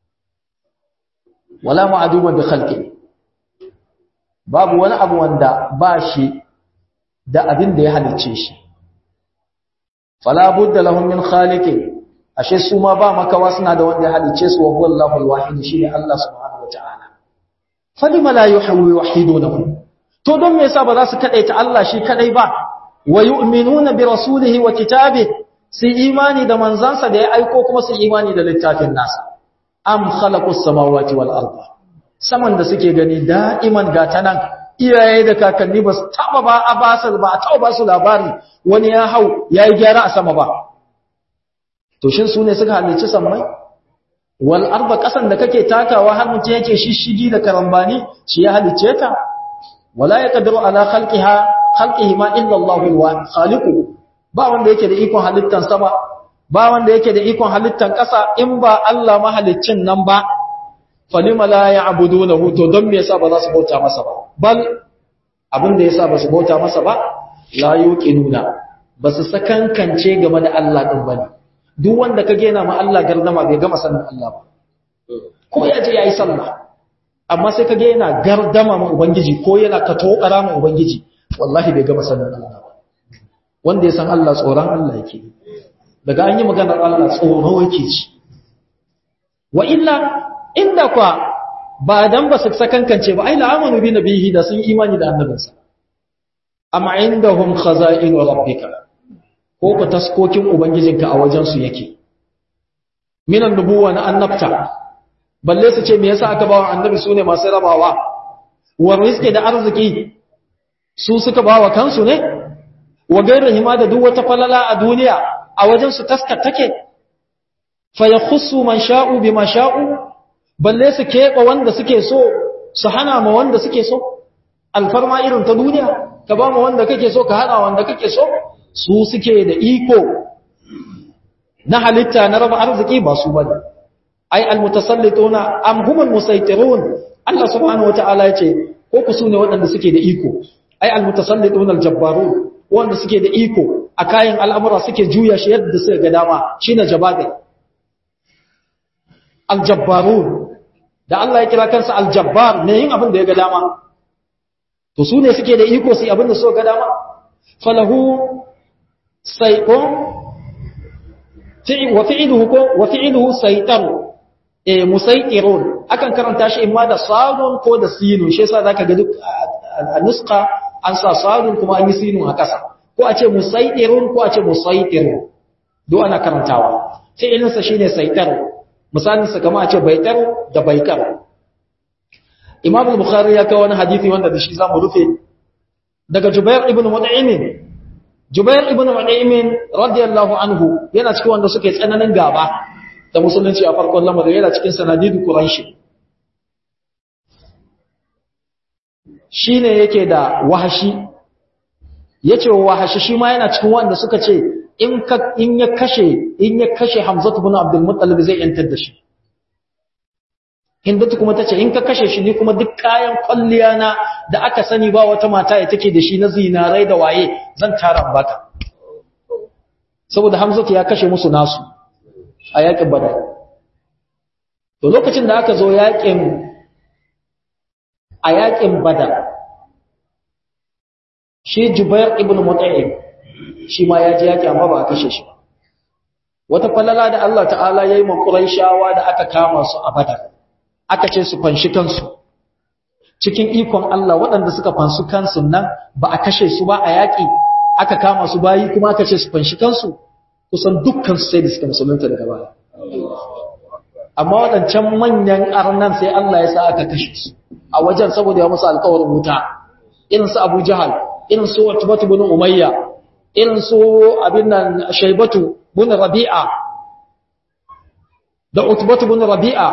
wala ma'aduma bi khalqin babu wani abu wanda ba shi da abin da ya halicce shi fala budda lahum min khaliqin ashe su ma ba makawa suna da wanda ya halicce su wa huwa Allahu al-wahid shine Allah subhanahu wa ta'ala falima la yuhawwidunahu to don me yasa ba za su kadaita Allah shi kadai ba wa yu'minuna bi rasulihi wa kitabihi su imani da manzansa da ya aiko kuma su imani da littafin nasa am khalaqus samawati wal arda saman da suke gani da'iman gatanan iyaye da kakanni ba su taba ba a basar ba a taba ba su labari wani ya hau ya yi gyara a sama ba to shin su ne suka halicci sammai wal arba kasan da kake takawa har mutum yake shishigi da karambani shi ya halicce ta wala yaqdiru ala khalqiha khalqihi ma illa Allahu al khaliqu ba wanda yake da ikon halittan sama ba wanda yake da ikon halittan kasa in ba Allah mahaliccin nan ba falima la ya'budunahu to don me yasa ba za su bauta masa ba bal abin da yasa ba su bauta masa ba la yuqinuna ba su sakankance game da Allah din bane duk wanda kage yana ma Allah gardama bai gama sanin Allah ba ko ya je yayi sallah amma sai kage yana gardama ma ubangiji ko yana katokara ma ubangiji wallahi bai gama sanin Allah ba wanda ya san Allah tsoron Allah yake daga an yi maganar Allah tsoro yake ci wa illa inda kwa ba dan ba su sakankance ba ai la'amanu bi nabihi da sun imani da annabinsa amma indahum khaza'in rabbika ko ku taskokin ubangijinka a wajen su yake minan nubuwa na annabta balle su ce me yasa aka bawa annabi sune masu rabawa wa rizqi da arziki su suka bawa kansu ne wa gairihima da duk wata falala a duniya a wajen su taskar take fa yakhussu man sha'u bima sha'u balle su keɓe wanda suke so su hana ma wanda suke so alfarma irin ta duniya ka ba ma wanda kake so ka hana wanda kake so su suke da iko na halitta na raba arziki ba su bane ai almutasallituna am humul musaytirun Allah subhanahu wataala yace ko ku sune waɗanda suke da iko ai almutasallituna aljabbarun wanda suke da iko a kayan al'amura suke juya shi yadda suka ga dama shine jabagai aljabbarun da Allah ya kira kansa aljabbar ne yin abin da ya ga dama to su ne suke da iko su abin da suka ga dama falahu saiqon wa fi'luhu ko wa fi'luhu saytaru eh musaytirun akan karanta shi imma da sadun ko da sinun shi yasa zaka ga duk a nusqa an sa sadun kuma an yi sinun a kasa ko a ce musaytirun ko a ce musaytirun duk ana karantawa fi'ilinsa shine saytaru misalinsa kama a ce baitar da baikar imam al-bukhari ya kawo wani hadisi wanda da shi zamu rufe daga jubair ibn mut'im jubair ibn mut'im radiyallahu anhu yana cikin wanda suke tsananin gaba da musulunci a farkon lamarin yana cikin sanadidu quraish shine yake da wahashi yace wahashi shi ma yana cikin wanda suka ce in ka in ya kashe in ya kashe Hamzatu ibn Abdul Muttalib zai yantar da shi Hindatu kuma tace in ka kashe shi ni kuma duk kayan kwalliya na da aka sani ba wata mata ya take da shi na zinarai da waye zan tara baka saboda Hamzatu ya kashe musu nasu a yakin Badar to lokacin da aka zo yakin a yakin Badar shi Jubair ibn Mut'im shi ma ya ji yaki amma ba a kashe shi ba wata falala da Allah ta'ala ya yi makurai shawa da aka kama su a badar aka ce su fanshi kansu cikin ikon Allah waɗanda suka fansu kansu nan ba a kashe su ba a yaƙi aka kama su bayi kuma aka ce su fanshi kansu kusan dukkan su sai da suka musulunta daga baya amma waɗancan manyan arnan sai Allah ya sa aka kashe su a wajen saboda ya musu alƙawarin wuta irin su Abu Jahal irin su Utbah ibn Umayya irin su abin nan shaibatu bin rabi'a da utbatu bin rabi'a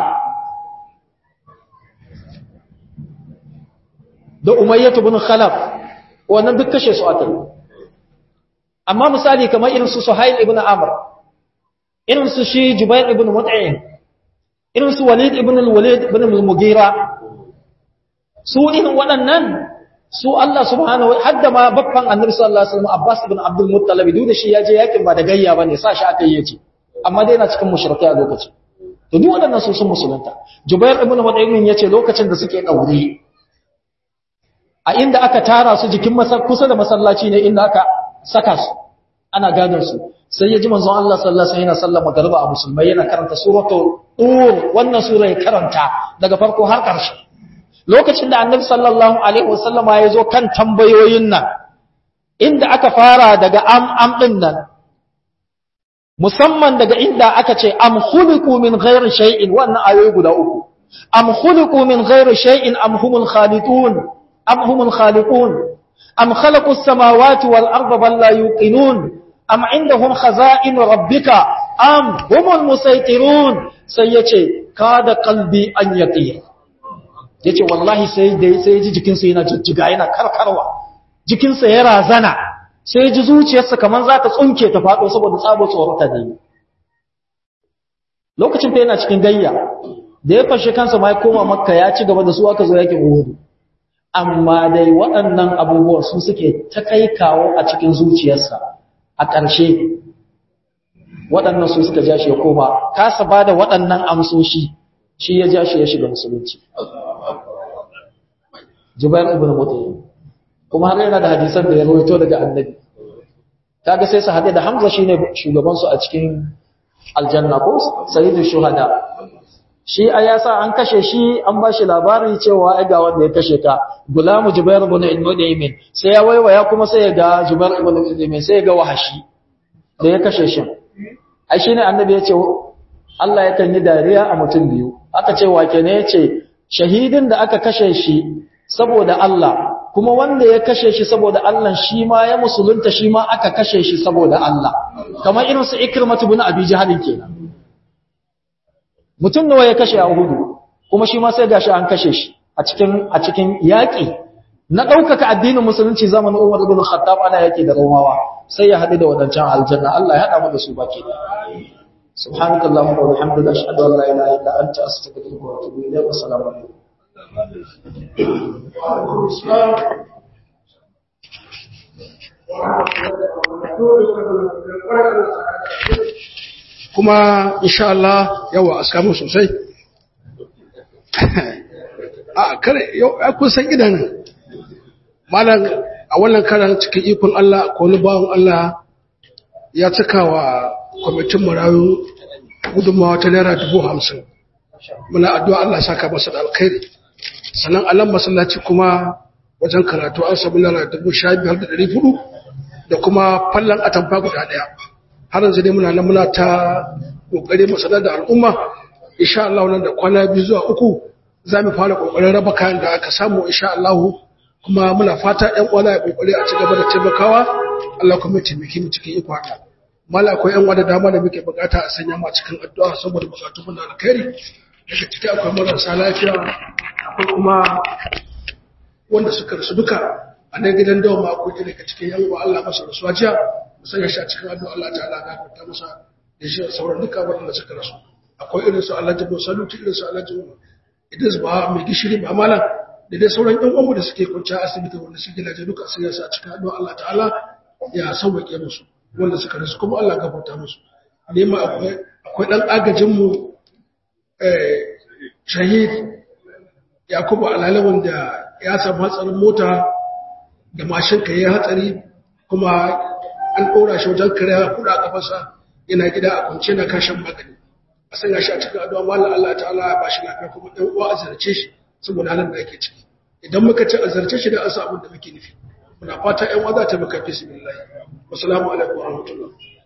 da umayyatu bin khalaf wannan duk kashe su aka amma misali kamar irin su suhail ibn amr irin su shi jubair ibn mut'im irin su walid ibn al-walid ibn al-mughira su irin waɗannan su Allah subhanahu wa hadda ma babban annabi sallallahu alaihi wasallam Abbas ibn Abdul Muttalib duk da shi ya je yakin ba da gayya bane sa shi aka yi yace amma dai yana cikin mushrikai a lokacin to duk waɗannan su sun musulunta Jubair ibn Mut'im yace lokacin da suke daure a inda aka tara su jikin kusa da masallaci ne inda aka saka su ana gadon su sai ya ji manzon Allah sallallahu alaihi wasallam yana sallama garba a musulmai yana karanta suratul tur wannan sura ya karanta daga farko har ƙarshe lokacin da annabi sallallahu alaihi wasallam ya zo kan tambayoyin nan inda aka fara daga am am din nan musamman daga inda aka ce am khuliqu min ghairi shay'in wannan ayoyi guda uku am khuliqu min ghairi shay'in am humul khaliqun am humul khaliqun am khalaqus samawati wal arda bal la yuqinun am indahum khaza'in rabbika am humul musaytirun sai yace kada qalbi an yaqin yace wallahi sai dai sai ji jikinsa yana jijjiga yana karkarwa jikinsa ya razana sai ji zuciyarsa kaman za ta tsunke ta fado saboda tsabo tsorata da yi lokacin fa yana cikin gayya da ya fashe kansa ma ya koma makka ya ci gaba da su aka zo yakin uhud amma dai waɗannan abubuwan su suke ta kai kawo a cikin zuciyarsa a ƙarshe waɗannan su suka ja shi ya koma kasa ba da waɗannan amsoshi shi ya ja shi ya shiga musulunci Jubair ibn Mut'im kuma har yana da hadisan da ya rawaito daga Annabi kaga sai su hade da Hamza shine shugaban su a cikin aljanna ko sayyidu shuhada shi a yasa an kashe shi an ba shi labari cewa ai ga wanda ya kashe ka gulamu Jubair ibn Mut'im sai ya waiwaya kuma sai ya ga Jubair ibn Mut'im sai ya ga wahashi da ya kashe shi ai shine Annabi ya ce Allah yakan yi dariya a mutum biyu aka ce wake ne yace shahidin da aka kashe shi saboda Allah kuma wanda ya kashe shi saboda Allah shi ma ya musulunta shi ma aka kashe shi saboda Allah kamar irin su Ikrimatu ibn Abi Jahl kenan mutum nawa ya kashe a Uhud kuma shi ma sai gashi an kashe shi a cikin a cikin yaki na ɗaukaka addinin musulunci zamanin Umar ibn Khattab ana yake da Romawa sai ya haɗu da wadancan aljanna Allah ya haɗa mu da su baki subhanakallahumma wa bihamdika ashhadu an la ilaha illa anta astaghfiruka wa atubu ilayk wa assalamu alaikum kuma insha Allah yawa a samu sosai a kare yau kun san idan malam a wannan karan cikin ikon Allah ko wani bawan Allah ya cika wa kwamitin marayu gudunmawa ta naira dubu hamsin muna addu'a Allah saka masa da alkhairi sannan alam masallaci kuma wajen karatu an samu naira dubu sha biyar da ɗari hudu da kuma fallon atamfa guda ɗaya har yanzu dai muna nan muna ta ƙoƙari mu sanar da al'umma insha Allah nan da kwana biyu zuwa uku za mu fara ƙoƙarin raba kayan da aka samu insha Allah kuma muna fata ƴan uwa ya ƙoƙari a ci gaba da taimakawa Allah kuma ya taimake mu cikin iko haka mala akwai ƴan uwa da dama da muke bukata a sanya mu a cikin addu'a saboda bukatu mun da alkhairi daga ciki akwai marasa lafiya akwai kuma wanda suka rasu duka a nan gidan dawa ma akwai daga cikin yan uwa Allah masa rasuwa jiya mu sanya shi a cikin addu'a Allah ta'ala ya gafarta masa da shi sauran duka waɗanda suka rasu akwai irin su Allah jabo saluti irin su Allah jabo Idris ba mai gishiri ba malam da dai sauran yan uwanmu da suke kwanciya asibiti wanda suke gidaje duka sun yasa a cikin addu'a Allah ta'ala ya sauwaƙe musu wanda suka rasu kuma Allah gafarta musu ne ma akwai akwai dan agajin mu eh shahid Yakubu Alale wanda ya samu hatsarin mota da mashin ka yi hatsari kuma an ɗora shi wajen kare kuɗa a kafarsa yana gida a kwance na kashin magani a sanya shi a cikin addu'a mallan Allah ta'ala ya bashi lafiya kuma ɗan uwa a zarce shi saboda halin da ake ciki idan muka ce a zarce shi da an samu da muke nufi muna fata ƴan uwa za ta maka fi sabilillah wassalamu alaikum wa rahmatullah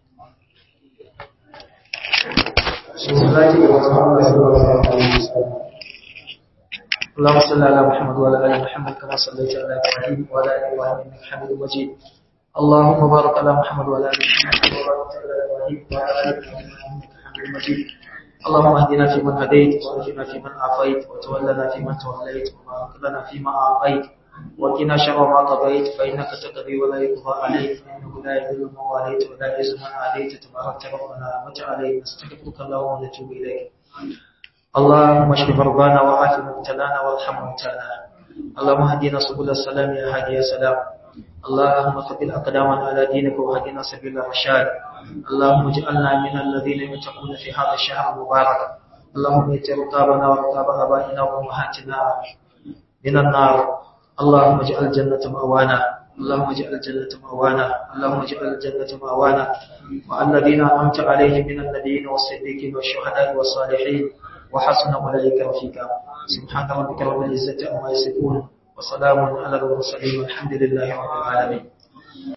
اللهم صل على محمد وعلى ال محمد كما صليت على ابراهيم وعلى ال ابراهيم انك حميد مجيد اللهم بارك على محمد وعلى ال محمد كما باركت على ابراهيم وعلى ال ابراهيم انك حميد مجيد اللهم اهدنا فيمن هديت وارجنا فيمن عافيت وتولنا فيمن توليت وبارك لنا فيما اعطيت وقنا شر ما قضيت فانك تقضي ولا يقضى عليك فانه لا يذل من واليت ولا يعز من عاديت تبارك ربنا وتعالى نستغفرك اللهم ونتوب اليك اللهم اشف مرضانا وعاف مبتلانا وارحم موتانا اللهم اهدنا سبل السلام يا هادي يا سلام اللهم ثبت اقدامنا على دينك وهدنا سبيل الرشاد اللهم اجعلنا من الذين يتقون في هذا الشهر المبارك اللهم ات رقابنا ورقاب ابائنا وامهاتنا من النار اللهم اجعل الجنه مأوانا اللهم اجعل الجنة مأوانا اللهم اجعل الجنة مأوانا والذين أنعمت عليهم من النبيين والصديقين والشهداء والصالحين وحسن أولئك رفيقا سبحان ربك رب العزة عما يصفون وسلام على المرسلين والحمد لله رب العالمين